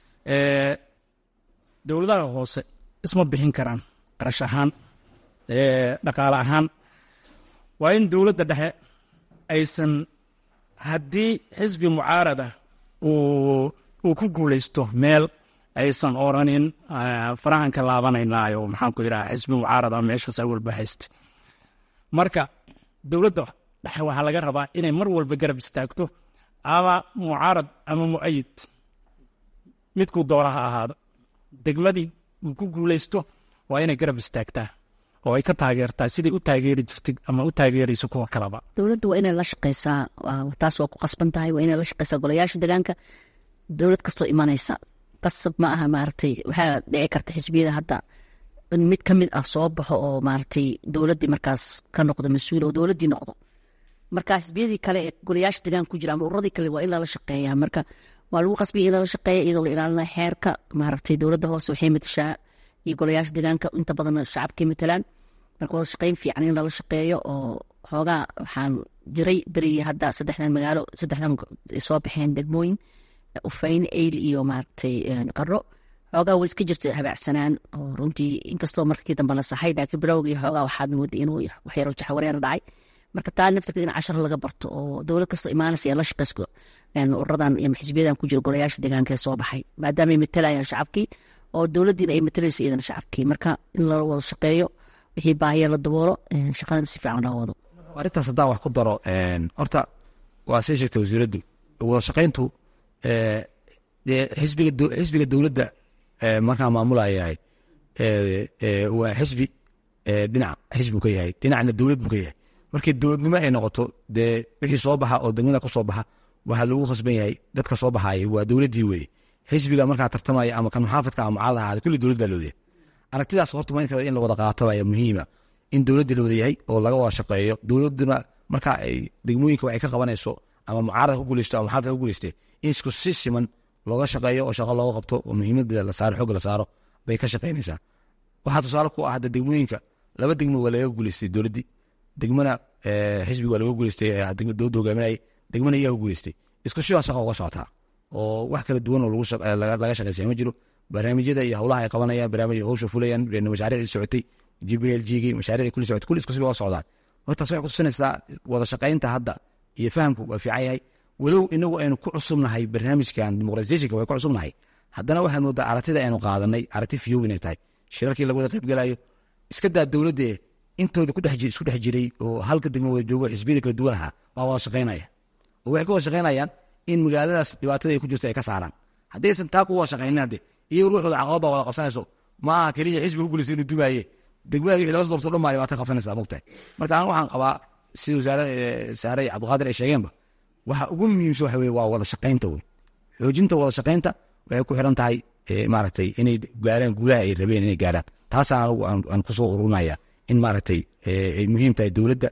dowladaha hoose isma bixin karaan qarash ahaan dhaqaale ahaan waa in dowladda dhexe aysan haddii xisbi mucaarad ah uu uu ku guulaysto meel aysan oranin farahan ka laabanaynayo maxaan ku yidhaha xisbi mucaarad ah meeshaas awalba hayste marka dowladda dhexe waxaa laga rabaa inay mar walba garab istaagto ama mucaarad ama mu'ayid midkuu doona ha ahaado degmadii uu ku guulaysto waa inay garab istaagtaa oo ay ka taageertaa siday u taageeri jirtay ama u taageerayso kuwa kaleba dowladda waa inay la shaqeysaa taas waa ku qasban tahay waa inay la shaqeysaa golayaasha deegaanka dowlad kastoo imanaysa qasab ma aha maaragtay waxaa dhici karta xisbiyada hadda in mid ka mid ah soo baxo oo maaragtay dowladdii markaas ka noqdo mas-uul oo dowladdii noqdo marka xisbiyadii kale ee golayaasha deegaanka ku jira ama ururadii kale waa in lala shaqeeyaa marka waa lagu qasbaya in lala shaqeeya iyadoo la ilaalinaya xeerka maaragtay dowladda hoose waxay matashaa iyo golayaasha deegaanka inta badan shacabkay matalaan marka wada shaqeyn fiican in lala shaqeeyo oo xoogaa waxaan jiray berigii hadda saddexdan magaalo saddexdan soo baxeen degmooyin ufayn eyl iyo maaragtay qaro xoogaa way iska jirta habaacsanaan oo runtii inkastoo markii dambe la saxay laakiin bilowgii xoogaa waxaad mooday inuu waxyaro jaxwareer dhacay marka taa naftarkeed in cashar laga barto oo dowlad kastoo imaanaysa ee la shaqeysko ururadan iyo xisbiyadan ku jira golayaasha deegaanka ee soo baxay maadaama ay matalayaan shacabkii oo dowladdiina ay matalaysa iyadana shacabkii marka in la wada shaqeeyo wixii baahiya la daboolo shaqadana si fiican loo wado arrintaas haddaan wax ku daro horta waa sii sheegtay wasiiraddu wada shaqayntu dee xisbiga xisbiga dowladda markaa maamulayahay waa xisbi dhinac xisbi ka yahay dhinacna dowlad buu ka yahay markii dowladnimo ay noqoto dee wixii soo baxa oo degmada ka soo baxa waxaa lagu khasban yahay dadka soo baxaaya waa dowladdii weye xisbiga markaa tartamaya ama kan muxaafadka ama mucaarad ahaada kulli dowlad baa loodayahay aragtidaas horta in kale in la wada qaato ayaa muhiima in dowladda la wada yahay oo laga wada shaqeeyo dowladduna markaa ay degmooyinka waxay ka qabanayso ama mucaarad ku guuleysto ama muxaafadka ku guuleyste in isku si siman looga shaqeeyo oo shaqo looga qabto oo muhiimadeeda la saaro xooga la saaro bay ka shaqeynaysaa waxaa tusaale ku ah hadda degmooyinka laba degmo waa laga guuleystay dowladdii degmana xisbiga waa laga guuleystay dowladda hogaaminayay degmana iyaa ku guuleystay isku shibaa shaqa uga socotaa oo wax kala duwan oo laga shaqeysaya ma jiro barnaamijyada iyo howlaha ay qabanayaan barnaamij howsha fulayaan mashaariicdii socotay g b l g gii mashaariicdii kulli socotay kulli isku siba uga socdaan hortaas waxay kutusinaysaa wada shaqaynta hadda iyo fahamku waa fiican yahay walow inagu aynu ku cusubnahay barnaamijkan dimuqratisationka way ku cusubnahay haddana waxaan moodaa aragtida aynu qaadanay aragti fiyow inay tahay shirarkii laga wada qaybgalayo iska daa dowladde intooda isku dhex jiray oo halka degmo wada joogo xisbiyada kala duwan ahaa baa wada shaqaynaya oo waxay ka wada shaqaynayaan in magaaladaas dhibaatada ay ku jirto ay ka saaraan haddaysan taa ku wada shaqaynin hadde iyo ruuxooda caqabad baa wada qabsanayso ma aha keliya xisbi ku guulaysa inuu dumaaye degmada wixii laga soo doorto dhan baa dhibaato qabsanaysaa mogtahay marka anigu waxaan qabaa sida wasaare saare cabdiqaadir ay sheegeenba waxa ugu muhiimsan waxa weye waa wada shaqaynta wey xoojinta wada shaqaynta waxay ku xiran tahay maaragtay inay gaaraan guulaha ay rabeen inay gaaraan taasaan anigu aan kusoo ururnaya in maaragtay ay muhiim tahay dowladda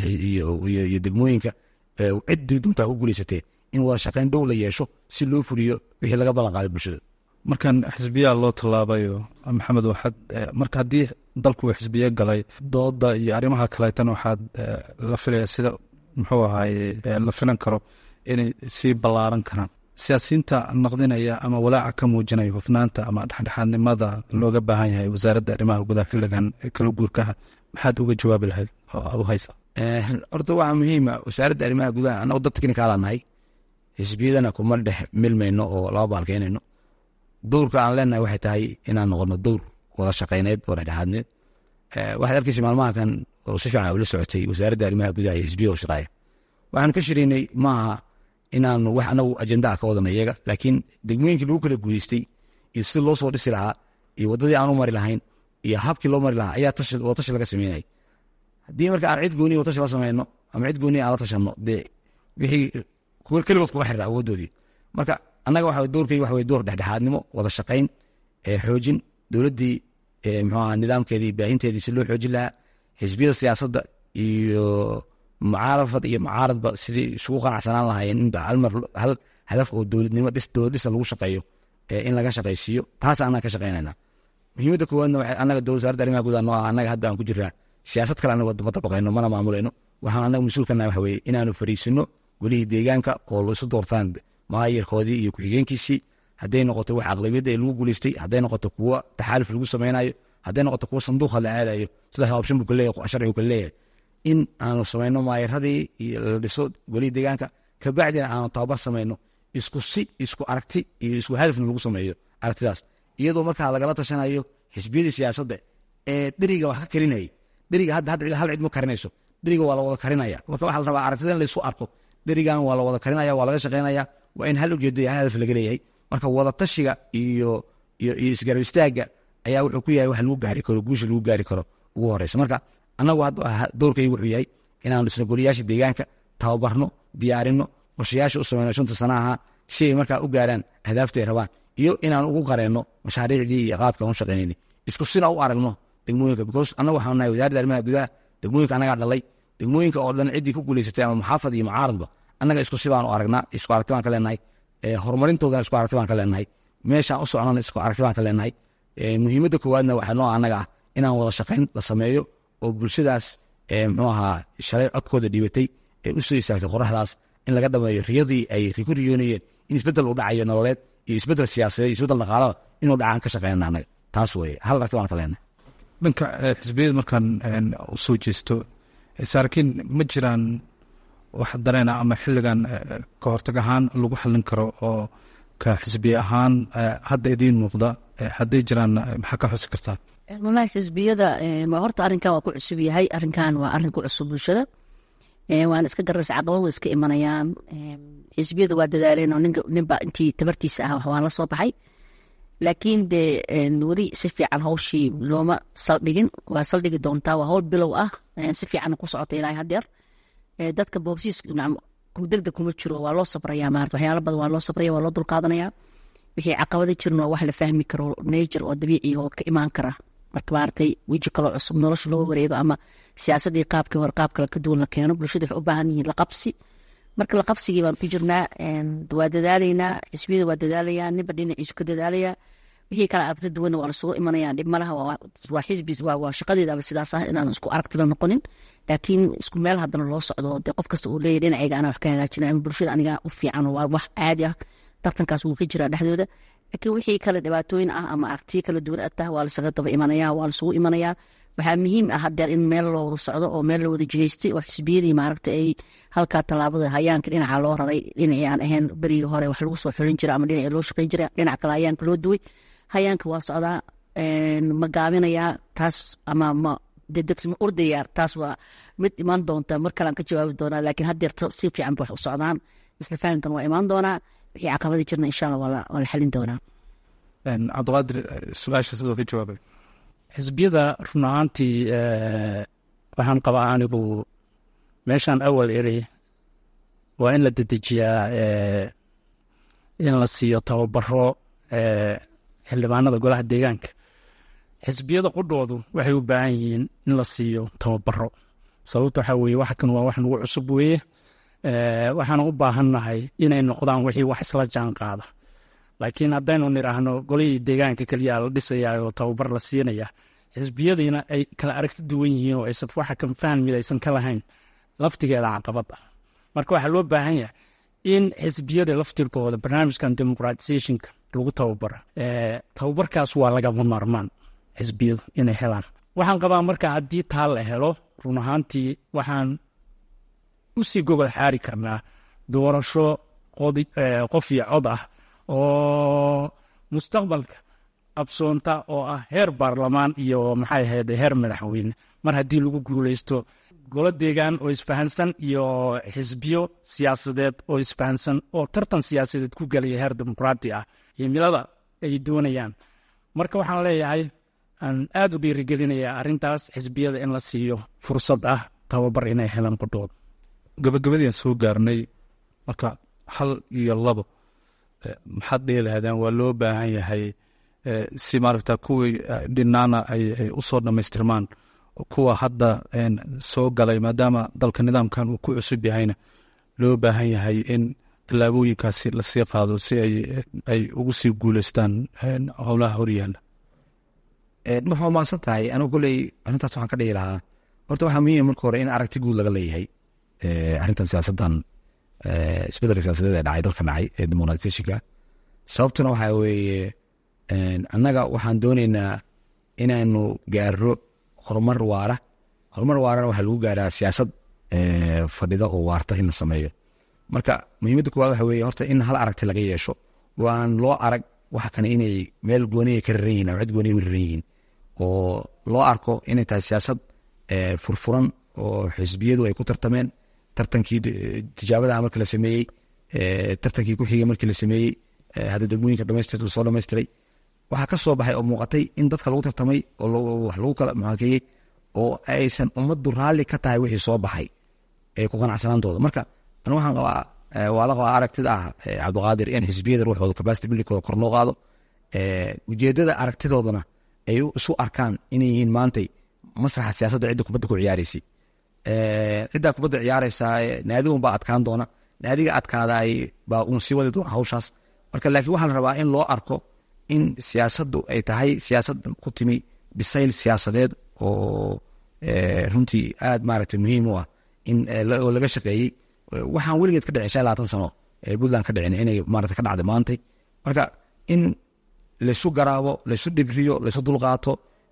iyo degmooyinka ciddii duntaa ku guulaysatee in wada shaqayn dhow la yeesho si loo fuliyo wixii laga ballan qaaday bulshada markan xisbiyaa loo tallaabayo maxamed waxaad marka haddii dalku uu xisbiye galay dooda iyo arrimaha kaleetan waxaad la filaya sida muxuu ahaye la filan karo inay sii ballaaran karaan siyaasiyiinta naqdinaya ama walaaca ka muujinaya hufnaanta ama dhexdhexaadnimada looga baahan yahay wasaaradda arrimaha gudaha xilligan kala guurkaha maxaad uga jawaabi lahayd oo aad u haysa horta waxaa muhiima wasaaradda arrimaha gudaha annagu dad teknikaala nahay xisbiyadana kuma dhex milmayno oo laba baalkeynayno dowrka aan leenahay waxay tahay inaan noqono dowr wada shaqayneed oo dhexdhexaadneed waxaad arkaysa maalmaha kan oo si fiican ula socotay wasaaradda arrimaha gudaha iyo xisbiya oo shaqaaya waxaan ka shiraynay maaha inaanu wax anagu ajenda ah ka wadana iyaga laakiin degmooyinkii lagu kala guuleystay iyo sida loo soo dhisi lahaa iyo waddadii aan u mari lahayn iyo habkii loo mari lahaa ayaa wada tashi laga sameynayay haddii marka aan cid gooniya watashi la sameyno ama cid gooniya aan la tashanno dee wixii keligood kuma xirira awooddoodii marka annaga waxa doorkay waxa door dhexdhexaadnimo wada shaqayn xoojin dowladdii muxuu aha nidaamkeedii baahinteedii si loo xoojin lahaa xisbiyada siyaasadda iyo mucaarafad iyo mucaaradba sidii isugu qanacsanaan lahaayeen in halmar hal hadaf oo dowladnimo dhis dowlad dhisa lagu shaqeeyo in laga shaqaysiiyo taas annaga ka shaqaynayna muhiimadda koowaadna waxay annaga dowlad wasaaradda arrimaha gudaha noo ah annaga hadda aan ku jiraa siyaasad kale anaga ma dabaqayno mana maamulayno waxaan annaga mas-uulkana waxa weeye inaanu fariisino golihii deegaanka oo laisu doortaan maayarkoodii iyo ku-xigeenkiisii hadday noqoto wax aqlabiyadda ee lagu guuleystay hadday noqoto kuwo taxaaluf lagu sameynayo hadday noqoto kuwo sanduuqa la aadayo saddex option buu kaleeyahay sharcigu kale leeyahay in aanu samayno maayaradii iyo la dhiso golihii deegaanka kabacdina aanu tababar samayno isku si isku aragti iyo isku hadafna lagu sameeyo aragtidaas iyadoo markaa lagala tashanayo xisbiyadii siyaasadda ee dheriga wax ka karinayay dheriga hadda hadda hal cid ma karinayso dheriga waa la wada karinaya marka waxaa la rabaa aragtida in laysu arko dherigan waa la wada karinaya waa laga shaqaynaya waa in hal ujeedo iyo hal hadaf laga leeyahay marka wada tashiga iyo iyo iyo isgarab istaagga ayaa wuxuu ku yahay wax lagu gaari karo guusha lagu gaari karo ugu horeysa marka annagu hadda doorkaygu wuxuu yahay inaanu dhisno goliyaasha deegaanka tababarno diyaarino qorshayaasha u sameyno shanta sana ahaa si ay markaa u gaaraan ahdaafta ay rabaan iyo inaan ugu qareenno mashaariicdii iyo qaabka aan u shaqaynayni isku sina u aragno degmooyinka because annagu waxaanu nahay wasaaradda arrimaha gudaha degmooyinka annagaa dhalay degmooyinka oo dhan ciddii ku guulaysatay ama muxaafad iyo mucaaradba annaga isku si baanu aragnaa isku aragti baan ka leenahay horumarintoodana isku aragti baan ka leenahay meeshaan u socnona isku aragti baan ka leenahay muhiimadda koowaadna waxaa noo annaga ah inaan wada shaqayn la sameeyo oo bulshadaas muxuu ahaa shalay codkooda dhiibatay ee u soo istaagtay qoraxdaas in laga dhameeyo riyadii ay ku riyoonayeen in isbeddel u dhacayo nololeed iyo isbeddel siyaasadeed iyo isbeddel dhaqaalaba inuu dhacaan ka shaqeynana annaga taas weye hal aragti baan ka leenahay dhanka xisbiyada markaan u soo jeesto saarkiin ma jiraan wax dareena ama xilligan ka hortag ahaan lagu xallin karo oo ka xisbiye ahaan hadda idiin muuqda hadday jiraan maxaa ka xusi kartaa walahi xisbiyada horta arrinkan waa ku cusub yahay arrinkan waa arrin ku cusub bulshada waana iska garaysa caqabad way iska imanayaan xisbiyada waa dadaaleen oo ninba intii tabartiisa ah waan la soo baxay laakiin dee weli si fiican hawshii looma saldhigin waa saldhigi doontaa waa hawl bilow ah si fiican ku socota ilaa hadeer dadka boobsiis degdeg kuma jiro waa loo sabraya maarata waxyaala badan waa loo sabraya waa loo dulqaadanaya wixii caqabada jirin waa wax la fahmi karo nature oo dabiici oo ka imaan kara marka maaragtay weji kaloo cusub nolosha loo wareego ama siyaasadii qaabkii hore qaab kale ka duwan la keeno bulshada waxay u baahan yihiin laqabsi marka laqabsigii baan ku jirnaa waa dadaalaynaa xisbiyada waa dadaalayaan ninba dhinaciisu ka dadaalaya wixii kale aragti duwanna waa lasugu imanaya dhib malaha waa xisbi waa shaqadeedaba sidaas ah inaan isku aragti la noqonin laakiin isku meel haddana loo socdo dee qof kasta uu leeyahy dhinacayga anaa wax ka hagaajina ama bulshada aniga u fiican waa wax caadi ah tartankaas wuu ka jiraa dhexdooda laakiin wixii kale dhibaatooyin ah ama aragtiyo kala duwan atah waa lasaga daba imanaya waa lasugu imanaya waxaa muhiim ah hadeer in meel loo wada socdo oo meel la wada jihaystay oo xisbiyadii maaragta ay halkaa tallaabada hayaanka dhinaca loo raray dhinacii aan ahayn berigii hore wax lagu soo xulin jira ama dhinacii loo shaqayn jira dhinaca kale hayaanka loo duway hayaanka waa socdaa ma gaabinayaa taas ama ma dedegsi ma ordaya taas waa mid imaan doonta mar kalean ka jawaabi doonaa laakiin hadeer si fiican ba wax u socdaan isla fahamkan waa imaan doonaa wixii caqabada jirna insha allah waa la xalin doonaa cabdiqaadir su-aasha sidoo ka jawaabay xisbiyada run ahaantii waxaan qabaa anigu meeshaan awal eri waa in la dedejiyaa in la siiyo tababaro xildhibaanada golaha deegaanka xisbiyada qudhoodu waxay u baahan yihiin in la siiyo tababaro sababta waxaa weye wax kan waa wax nagu cusub weeye waxaan u baahannahay inay noqdaan wixii wax isla jaan qaada laakiin haddaynu nidhaahno golihii deegaanka keliya la dhisayaa oo tababar la siinaya xisbiyadiina ay kala aragti duwan yihiin oo aysan waxa kan fahmid aysan ka lahayn laftigeeda caqabad ah marka waxaa loo baahan yahay in xisbiyada laftirkooda barnaamijkan democratizationka lagu tababara tababarkaas waa lagama maarmaan xisbiyadu inay helaan waxaan qabaa marka haddii taa la helo run ahaantii waxaan usii gogol xaari karnaa doorasho qof iyo cod ah oo mustaqbalka qabsoonta oo ah heer baarlamaan iyo maxay ahayd heer madaxweyne mar haddii lagu guuleysto golo deegaan oo isfahansan iyo xisbiyo siyaasadeed oo isfahansan oo tartan siyaasadeed ku gelaya heer dimuqraati ah himilada ay doonayaan marka waxaan leeyahay aan aada u dhiirigelinayaa arrintaas xisbiyada in la siiyo fursad ah tababar inay helaan qudhooda gabagabadiian soo gaarnay marka hal iyo labo maxaad dhihi lahaadeen waa loo baahan yahay si maaragta kuwii dhinaana ay u soo dhammaystirmaan kuwa hadda soo galay maadaama dalka nidaamkan uu ku cusub yahayna loo baahan yahay in tallaabooyinkaasi lasii qaado si ay ugu sii guuleystaan howlaha horyaala waxaa maadsan tahay anigu koley arrintaas waxaan ka dhigi lahaa horta waxaa muhiim marka hore in aragti guud laga leeyahay arrintan siyaasaddan isbedelka siyaasadeed ee dhacay dalka dhacay ee demonatizationka sababtuna waxaa weeye annaga waxaan dooneynaa inaanu gaaro horumar waara horumar waarana waxaa lagu gaaraa siyaasad fadhida oo waarta in la sameeyo marka muhiimadda kuwaad waxa weeye horta in hal aragti laga yeesho oo aan loo arag waxa kane inay meel gooniya ka raran yihin ama cid gooniya u raran yihiin oo loo arko inay tahay siyaasad furfuran oo xisbiyadu ay ku tartameen tartankii tijaabadaha markii la sameeyey tartankii ku xigay markii la sameeyey hadda degmooyinka dhamaystir lasoo dhamaystiray waxaa ka soo baxay oo muuqatay in dadka lagu tartamay oo wax lagu kala muxaakeeyey oo aysan ummaddu raalli ka tahay wixii soo baxay ee ku qanacsanaantooda marka anu waxaan qabaa waa la qabaa aragtida ah cabdiqaadir in xisbiyada ruuxooda capacity buildingkooda kor loo qaado ujeedada aragtidoodana ay isu arkaan inay yihiin maantay masraxa siyaasadda cidda kubadda ku ciyaaraysay ciddaa kubadda ciyaaraysaa naadigun baa adkaan doona naadiga adkaadaay baa uun sii wadi doona hawshaas marka laakiin waxaa la rabaa in loo arko in siyaasaddu ay tahay siyaasad ku timi bisayl siyaasadeed oo runtii aad maaragtay muhiim u ah in oo laga shaqeeyey waxaan weligeed ka dhicin shan labaatan sano ee puntland ka dhicin inay maarata ka dhacday maantay marka in laysu garaabo laysu dhibriyo laysu dulqaato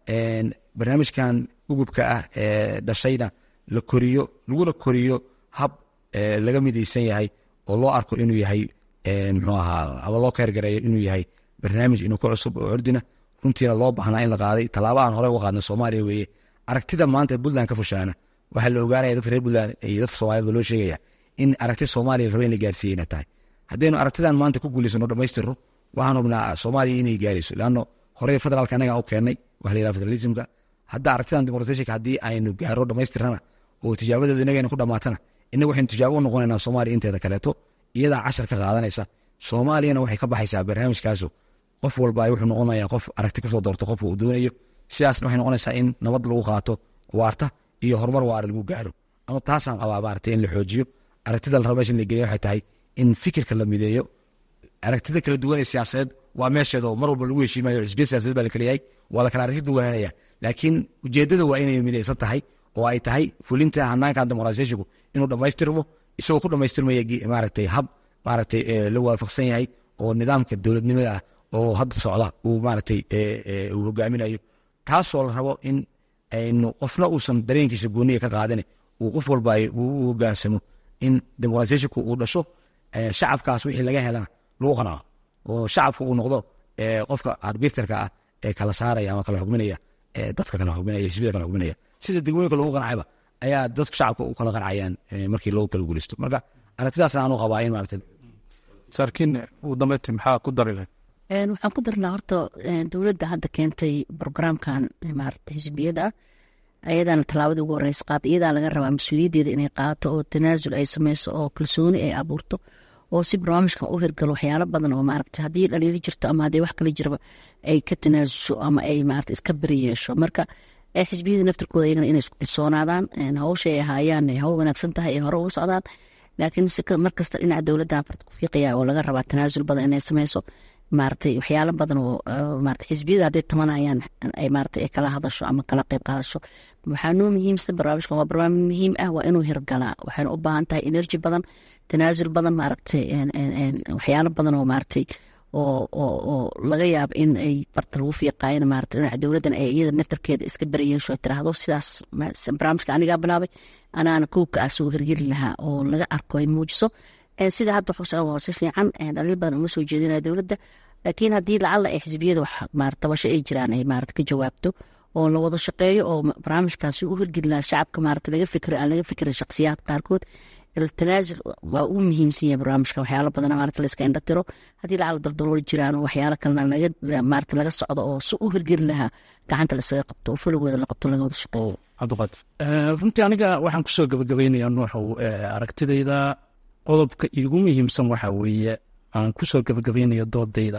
barnaamijkan gugubka ah ee dhashayna la koriyo laguna koriyo hab laga midaysan yahay oo loo arko inuu yahay muxuu ahaa ama loo keergareeyo inuu yahay barnaamij inuu ka cusub oo curdina runtiina loo baahnaa in la qaaday tallaaba aan hore uga qaadnay soomaaliya weeye aragtida maanta puntland ka fushaana waxaa la ogaanaya dadka reer puntland iyo dadka soomaaliyed ba loo sheegaya in aragti soomaaliya raba in la gaarsiiye ina tahay haddaynu aragtidan maanta ku guulaysano dhamaystirno waxaan hubnaa soomaaliya inay gaarayso leanno horey federaalka annaga u keennay waxa la yidhaha federalismka hadda aragtidan demoqratashika haddii aynu gaaro dhamaystirnana oo tijaabadeedu inagayna ku dhamaatana innaga waxaynu tijaabo u noqonaynaa soomaaliya inteeda kaleeto iyadaa cashar ka qaadanaysa soomaaliyana waxay ka baxaysaa barnaamijkaasu qof walba wuxuu noqonayaa qof aragti kusoo doorto qofka uu doonayo sidaasna waxay noqonaysaa in nabad lagu qaato waarta iyo horumar waara lagu gaaro ama taasaan qabaa maaragtay in la xoojiyo aragtida la rabo meesha in la geliyo waxay tahay in fikirka la mideeyo aragtida kala duwan ee siyaasadeed waa meesheeda oo mar walba lagu heshiimayo xisbiya siyasadeed baa la kala yahay waa la kala aragti duwanaanaya laakiin ujeedada waa inay midaysan tahay oo ay tahay fulinta hanaankan dimuqraasiyashinku inuu dhammaystirmo isagoo ku dhammaystirmaya maaragtay hab maaragtay la waafaqsan yahay oo nidaamka dowladnimada ah oo hadda socda uu maaragtay uu hogaaminayo taasoo la rabo in aynu qofna uusan dareenkiisa gooniya ka qaadane uu qof walba u hogaansamo in dimuqraasiyashinku uu dhasho shacabkaas wixii laga helana lagu qanaco oo shacabka uu noqdo qofka arbiterka ah ee kala saaraya ama kala xugminaya dadka kala xugminaya xisbiyada kala xugminaya sida degmooyinka lagu qancayba ayaa dadka shacabka u kala qancayaan markii loo kala guulaysto marka aragtidaas aanu qabaa in maarata saarkiin ugu dambeyntii maxaa ku dari lahayd waxaan ku darnaa horta dowladda hadda keentay brograamkan maarata xisbiyada ah ayadaana tallaabadii ugu horeysa qaata iyadaa laga rabaa mas-uuliyaddeeda inay qaato oo tanaasul ay sameyso oo kalsooni ay abuurto oo si barnaamijkan u hirgalo waxyaalo badan oo maaragta haddii dhaliilo jirto ama haddii wax kale jiraba ay ka tanaasusho ama ay maarata iska beri yeesho marka xisbiyada naftirkooda iyagana inay isku kalsoonaadaan hawsha ay ahaayaan ay hawl wanaagsan tahay ay hore uga socdaan laakiin markasta dhinaca dowladda farta ku fiiqaya oo laga rabaa tanaasul badan inay sameyso maaragtay waxyaalo badan oo maarata xisbiyada hadday tamanayaan ay maarata ay kala hadasho ama kala qayb qaadasho waxaa noo muhiimsan barnaamijkan waa barnaamij muhiim ah waa inuu hirgalaa waxayna u baahan tahay energy badan tanaasul badan maaragtay waxyaalo badan oo maaragtay oo oo oo laga yaabo in ay barta lagu fiiqaayana maarata dhinaca dowladdan ay iyada naftarkeeda iska barayeesho ay tiraahdo sidaas barnaamijka anigaa bilaabay anaana kowka ah soo hirgeli lahaa oo laga arko ay muujiso sida hadda waxu waa si fiican dhaliil badan uma soo jeedinaya dowladda laakiin haddii lacalla ay xisbiyada wax tabasho ay jiraan ay maarata ka jawaabto oo la wada shaqeeyo oo barnaamijkaasi u hirgeli lahaa shacabka maarata laga fikiro aan laga fikirin shakhsiyaad qaarkood tanaasul waa ugu muhiimsan yahay barnaamijka waxyaalo badan maarata la iska indha tiro haddii lacalla daldalool jiraan oo waxyaalo kalena laga maarata laga socdo oo si u hirgeli lahaa gacanta la isaga qabto oo fulowooda la qabto laga wada shaqeeyo cabdiqaadir runtii aniga waxaan kusoo gabagabaynayaa nuuxow aragtidayda qodobka iigu muhiimsan waxaa weeye aan kusoo gabagabaynayo doodayda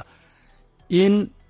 in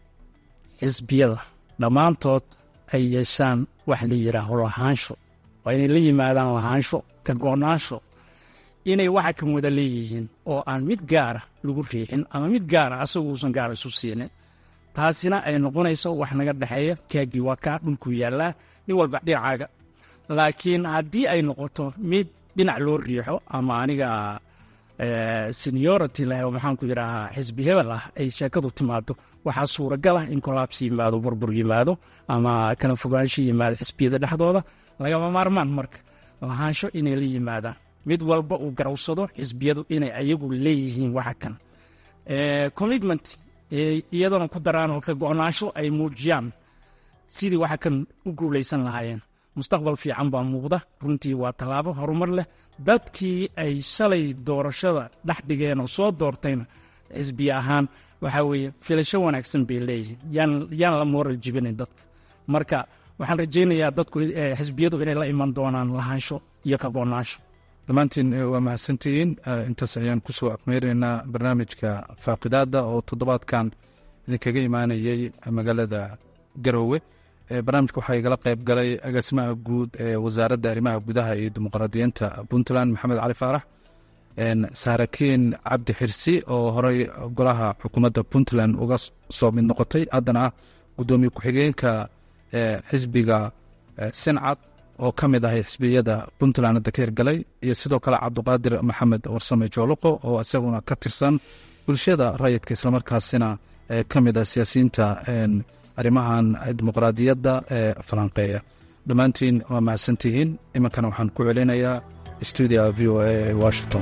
xisbiyada dhammaantood ay yeeshaan wax la yidhaaho lahaansho waa inay la yimaadaan lahaansho ka go-naansho inay waxa kan wada leeyihiin oo aan mid gaara lagu riixin ama mid gaara asaguusan gaara isu siinin taasina ay noqonayso wax naga dhexeeya kaagii waa kaa dhulku yaallaa nin walba dhinacaaga laakiin haddii ay noqoto mid dhinac loo riixo ama aniga seniority leh oo maxaan ku yidhaahaa xisbi hebel ah ay sheekadu timaado waxaa suuragal ah in kolaabsi yimaado burbur yimaado ama kala fogaansho yimaado xisbiyada dhexdooda lagama maarmaan marka lahaansho inay la yimaadaan mid walba uu garawsado xisbiyadu inay ayagu leeyihiin waxa kan commitment iyadoona ku daraan oo ka go-naansho ay muujiyaan sidii waxa kan u guulaysan lahaayeen mustaqbal fiican baa muuqda runtii waa tallaabo horumar leh dadkii ay shalay doorashada dhex dhigeen oo soo doortayna xisbiye ahaan waxaa weeye filasho wanaagsan bay leeyihiin yaan la mooral jibinayn dadka marka waxaan rajaynayaa dadku xisbiyadu inay la iman doonaan lahaansho iyo ka go-naansho dhammaantiin waa mahadsantihiin intaas ayaan kusoo afmeynaynaa barnaamijka faaqidaada oo toddobaadkan idinkaga imaanayey magaalada garoowe barnaamijka waxaa igala qayb galay agaasimaha guud ee wasaaradda arrimaha gudaha iyo dimuqraadiyiinta puntland maxamed cali faarax saarakiin cabdi xirsi oo horey golaha xukuumadda puntland uga soo mid noqotay haddana ah guddoomiye ku-xigeenka xisbiga sincad oo ka mid ahay xisbiyada puntland hadda ka hirgalay iyo sidoo kale cabdiqaadir maxamed warsame jooluqo oo isaguna ka tirsan bulshada rayidka islamarkaasina ka mid ah siyaasiyiinta arrimahan dimuqraadiyadda ee falanqeeya dhammaantiin waa mahadsantihiin iminkana waxaan ku celinayaa stuudia v o a ee washington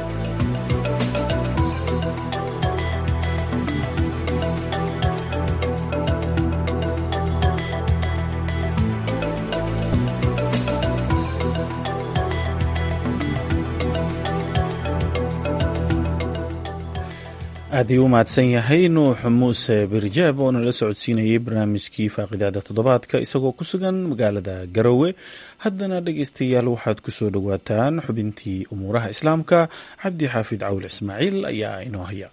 aad ii u mahadsan yahay nuux muuse birjaab oo nala socodsiinayay barnaamijkii faaqidaada toddobaadka isagoo ku sugan magaalada garowe haddana dhegeystayaal waxaad ku soo dhowaataan xubintii umuuraha islaamka cabdi xaafid cawil ismaaciil ayaa inoo haya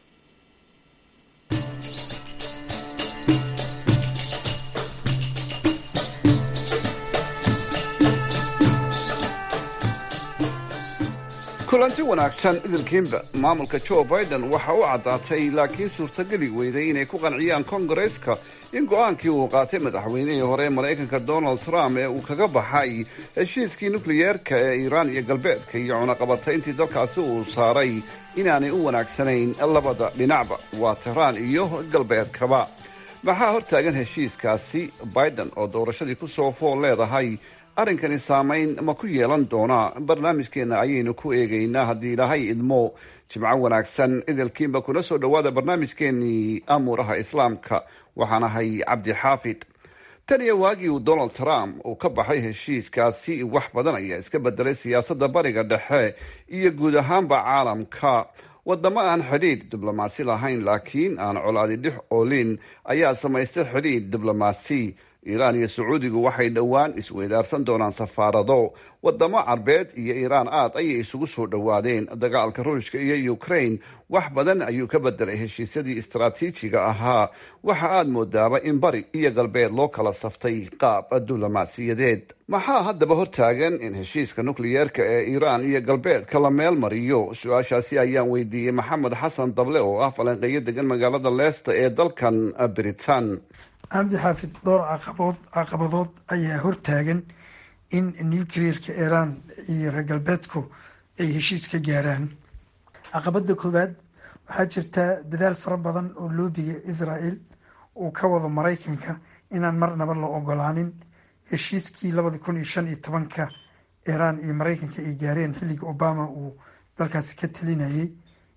kulanti wanaagsan idilkiinba maamulka joe biden waxa u caddaatay laakiin suurtageli weyday inay ku qanciyaan kongareska in go-aankii uu qaatay madaxweynihii hore maraykanka donald trump ee uu kaga baxay heshiiskii nukliyeerka ee iiraan iyo galbeedka iyo cunaqabatayntii dalkaasi uu saaray inaanay u wanaagsanayn labada dhinacba waa tehraan iyo galbeedkaba maxaa hortaagan heshiiskaasi biden oo doorashadii ku soo fool leedahay arrinkani saamayn ma ku yeelan doonaa barnaamijkeena ayaynu ku eegaynaa haddii ilaahay idmo jimco wanaagsan idilkiinba kuna soo dhowaada barnaamijkeenii amuuraha islaamka waxaan ahay cabdi xaafid tan iyo waagii uu donald trump uu ka baxay heshiiskaasi wax badan ayaa iska bedelay siyaasadda bariga dhexe iyo guud ahaanba caalamka wadamo aan xidhiidh diblomaasi lahayn laakiin aan colaadi dhex oolin ayaa samaystay xidhiidh diblomaasi iiraan iyo sacuudigu waxay dhowaan isweydaarsan doonaan safaarado wadamo carbeed iyo iiraan aad ayay isugu soo dhowaadeen dagaalka ruushka iyo ukraine wax badan ayuu ka bedelay heshiisyadii istaraatiijiga ahaa waxa aad moodaaba in bari iyo galbeed loo kala saftay qaab diblomaasiyadeed maxaa haddaba hortaagan in heshiiska nukliyeerka ee iiraan iyo galbeedka la meel mariyo su-aashaasi ayaan weydiiyey maxamed xasan dable oo ah falanqeeyo degan magaalada leesta ee dalkan britain cabdi xaafid dhowr caqabood caqabadood ayaa hortaagan in nucleerka iiraan iyo reer galbeedku ay heshiis ka gaaraan caqabada koowaad waxaa jirtaa dadaal fara badan oo loobiga israel uu ka wado maraykanka inaan marnaba la ogolaanin heshiiskii labadi kun iyo shan iyo tobanka iiraan iyo maraykanka ay gaareen xilliga obama uu dalkaasi ka talinayay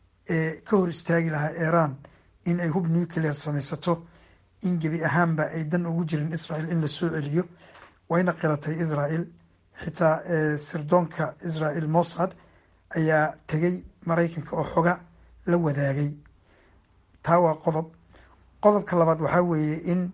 ee ka hor istaagi lahaa iiraan in ay hub nuclear samaysato in gebi ahaanba ay dan ugu jirin israel in la soo celiyo wayna qiratay israel xitaa sirdoonka israel mossad ayaa tegay maraykanka oo xoga la wadaagay taa waa qodob qodobka labaad waxaa weeye in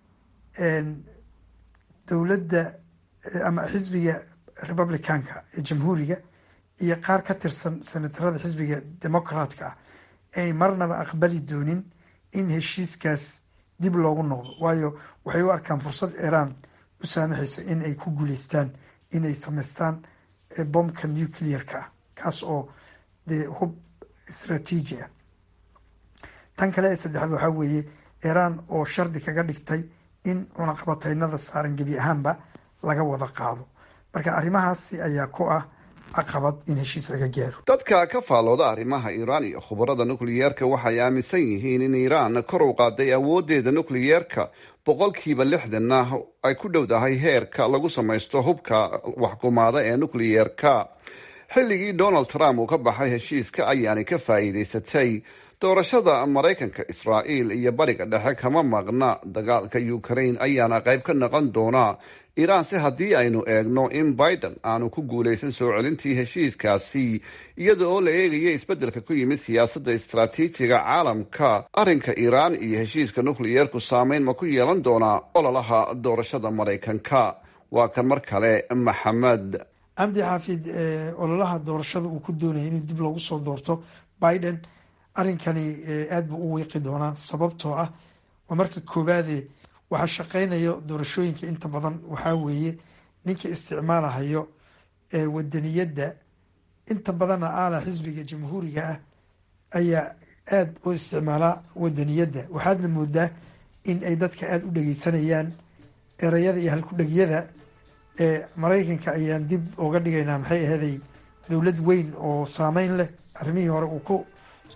dowladda ama xisbiga republicanka ee jamhuuriga iyo qaar ka tirsan senatarada xisbiga democratka ah ay marnaba aqbali doonin in heshiiskaas dib loogu noqdo waayo waxay u arkaan fursad iiraan u saamaxaysa in ay ku guuleystaan inay samaystaan bombka nuclear-ka ah kaas oo dee hub istraatiiji ah tan kale ee saddexaad waxaa weeye iiraan oo shardi kaga dhigtay in cunaqabataynada saaran gebi ahaanba laga wada qaado marka arrimahaasi ayaa ku ah caqabad in heshiis laga gaaro dadka ka faallooda arrimaha iiraan iyo khubarada nukliyeerka waxay aaminsan yihiin in iiraan kor u qaaday awooddeeda nukliyeerka boqolkiiba lixdanna ay ku dhowdahay heerka lagu samaysto hubka waxkumaada ee nukliyeerka xilligii donald trump uu ka baxay heshiiska ayaanay ka faa'iidaysatay doorashada maraykanka israa'iil iyo bariga dhexe kama maqna dagaalka ukraine ayaana qayb ka noqon doona iiraan se haddii aynu eegno in biden aanu ku guulaysan soo celintii heshiiskaasi iyada oo la eegaya isbeddelka ku yimid siyaasadda istaraatiijiga caalamka arrinka iiraan iyo heshiiska nukliyeerku saameyn ma ku yeelan doonaa ololaha doorashada maraykanka waa kan mar kale maxamed cabdi xaafid ololaha doorashada uu ku doonaya inuu dib loogu soo doorto biden arrinkani aada buu u wiiqi doonaa sababtoo ah waa marka koowaade waxaa shaqeynayo doorashooyinka inta badan waxaa weeye ninka isticmaalahayo wadaniyadda inta badanna aala xisbiga jamhuuriga ah ayaa aada u isticmaalaa wadaniyadda waxaadna moodaa in ay dadka aada u dhegeysanayaan ereyada iyo halku-dhegyada ee maraykanka ayaan dib uga dhigaynaa maxay aheeday dowlad weyn oo saameyn leh arrimihii hore uu ku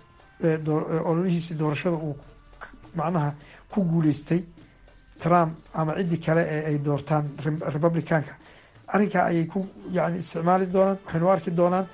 ololihiisii doorashada uu macnaha ku guuleystay trump ama ciddii kale ee ay doortaan republicanka arrinkaa ayay ku yani isticmaali doonaan waxaynu arki doonaan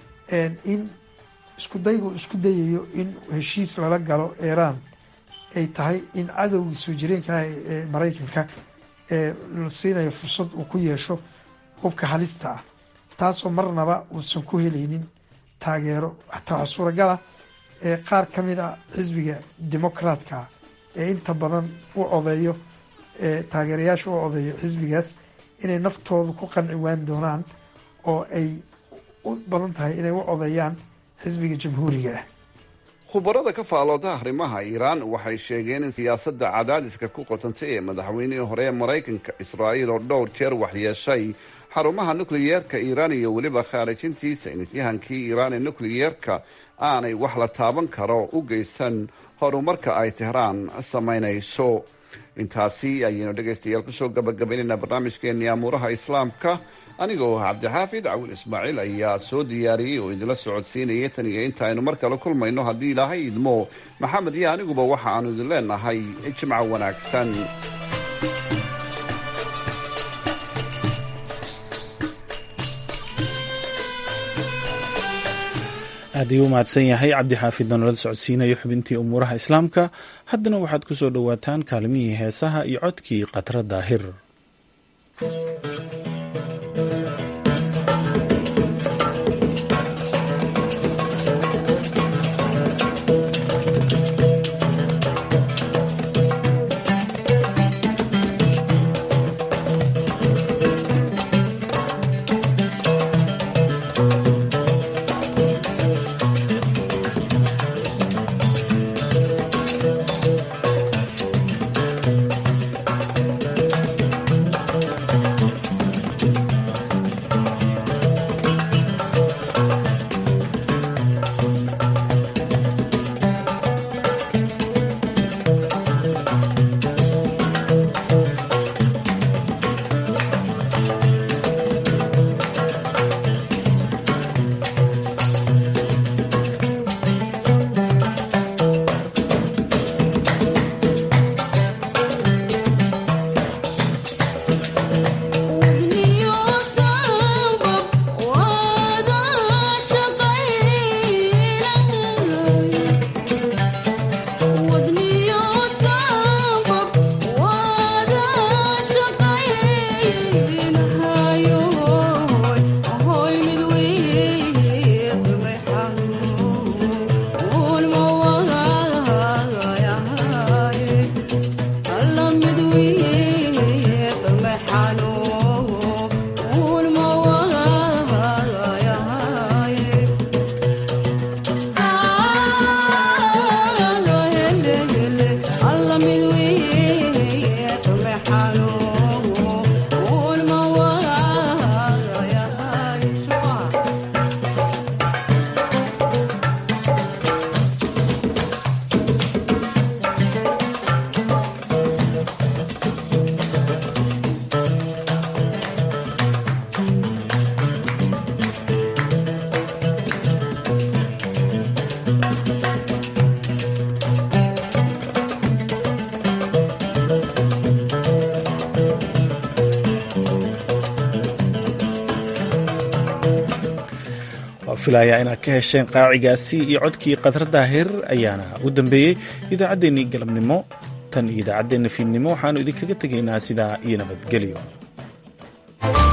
in isku daygu isku dayayo in heshiis lala galo iiraan ay tahay in cadowgii soo jireenka ah ee maraykanka ee la siinayo fursad uu ku yeesho hubka halista ah taasoo marnaba uusan ku helaynin taageero xataa waxaa suuragala ee qaar ka mid a xisbiga democratka ee inta badan u odeeyo ee taageerayaasha u odeeyo xisbigaas inay naftooda ku qanci waan doonaan oo ay u badan tahay inay u odeeyaan xisbiga jamhuuriga ah khubarada ka faallooda arrimaha iiraan waxay sheegeen in siyaasadda cadaadiska ku qotantay ee madaxweynihii hore ee maraykanka israa'iil oo dhowr jeer waxyeeshay xarumaha nukliyeerka iiraan iyo weliba khaarijintiisa inityahankii iiraan ee nukliyeerka aanay wax la taaban karo u geysan horumarka ay tehraan samaynayso intaasi ayaynu dhegaystayaal kusoo gabagabaynaynaa barnaamijkeenii amuuraha islaamka anigoo cabdixaafid cawil ismaaciil ayaa soo diyaariyey oo idinla socodsiinayay tan iyo inta aynu mar kale kulmayno haddii ilaahay idmo maxamed iyo aniguba waxa aanu idin leenahay jimco wanaagsan aad ayuu u mahadsan yahay cabdixaafid nolola socodsiinayo xubintii umuuraha islaamka haddana waxaad ku soo dhowaataan kaalmihii heesaha iyo codkii khatra daahir filayaa inaad ka hesheen qaacigaasi iyo codkii khadradda heer ayaana u dambeeyey idaacaddeenii galabnimo tan iyo idaacaddeenna fiidnimo waxaannu idinkaga tegaynaa sidaa iyo nabadgelyo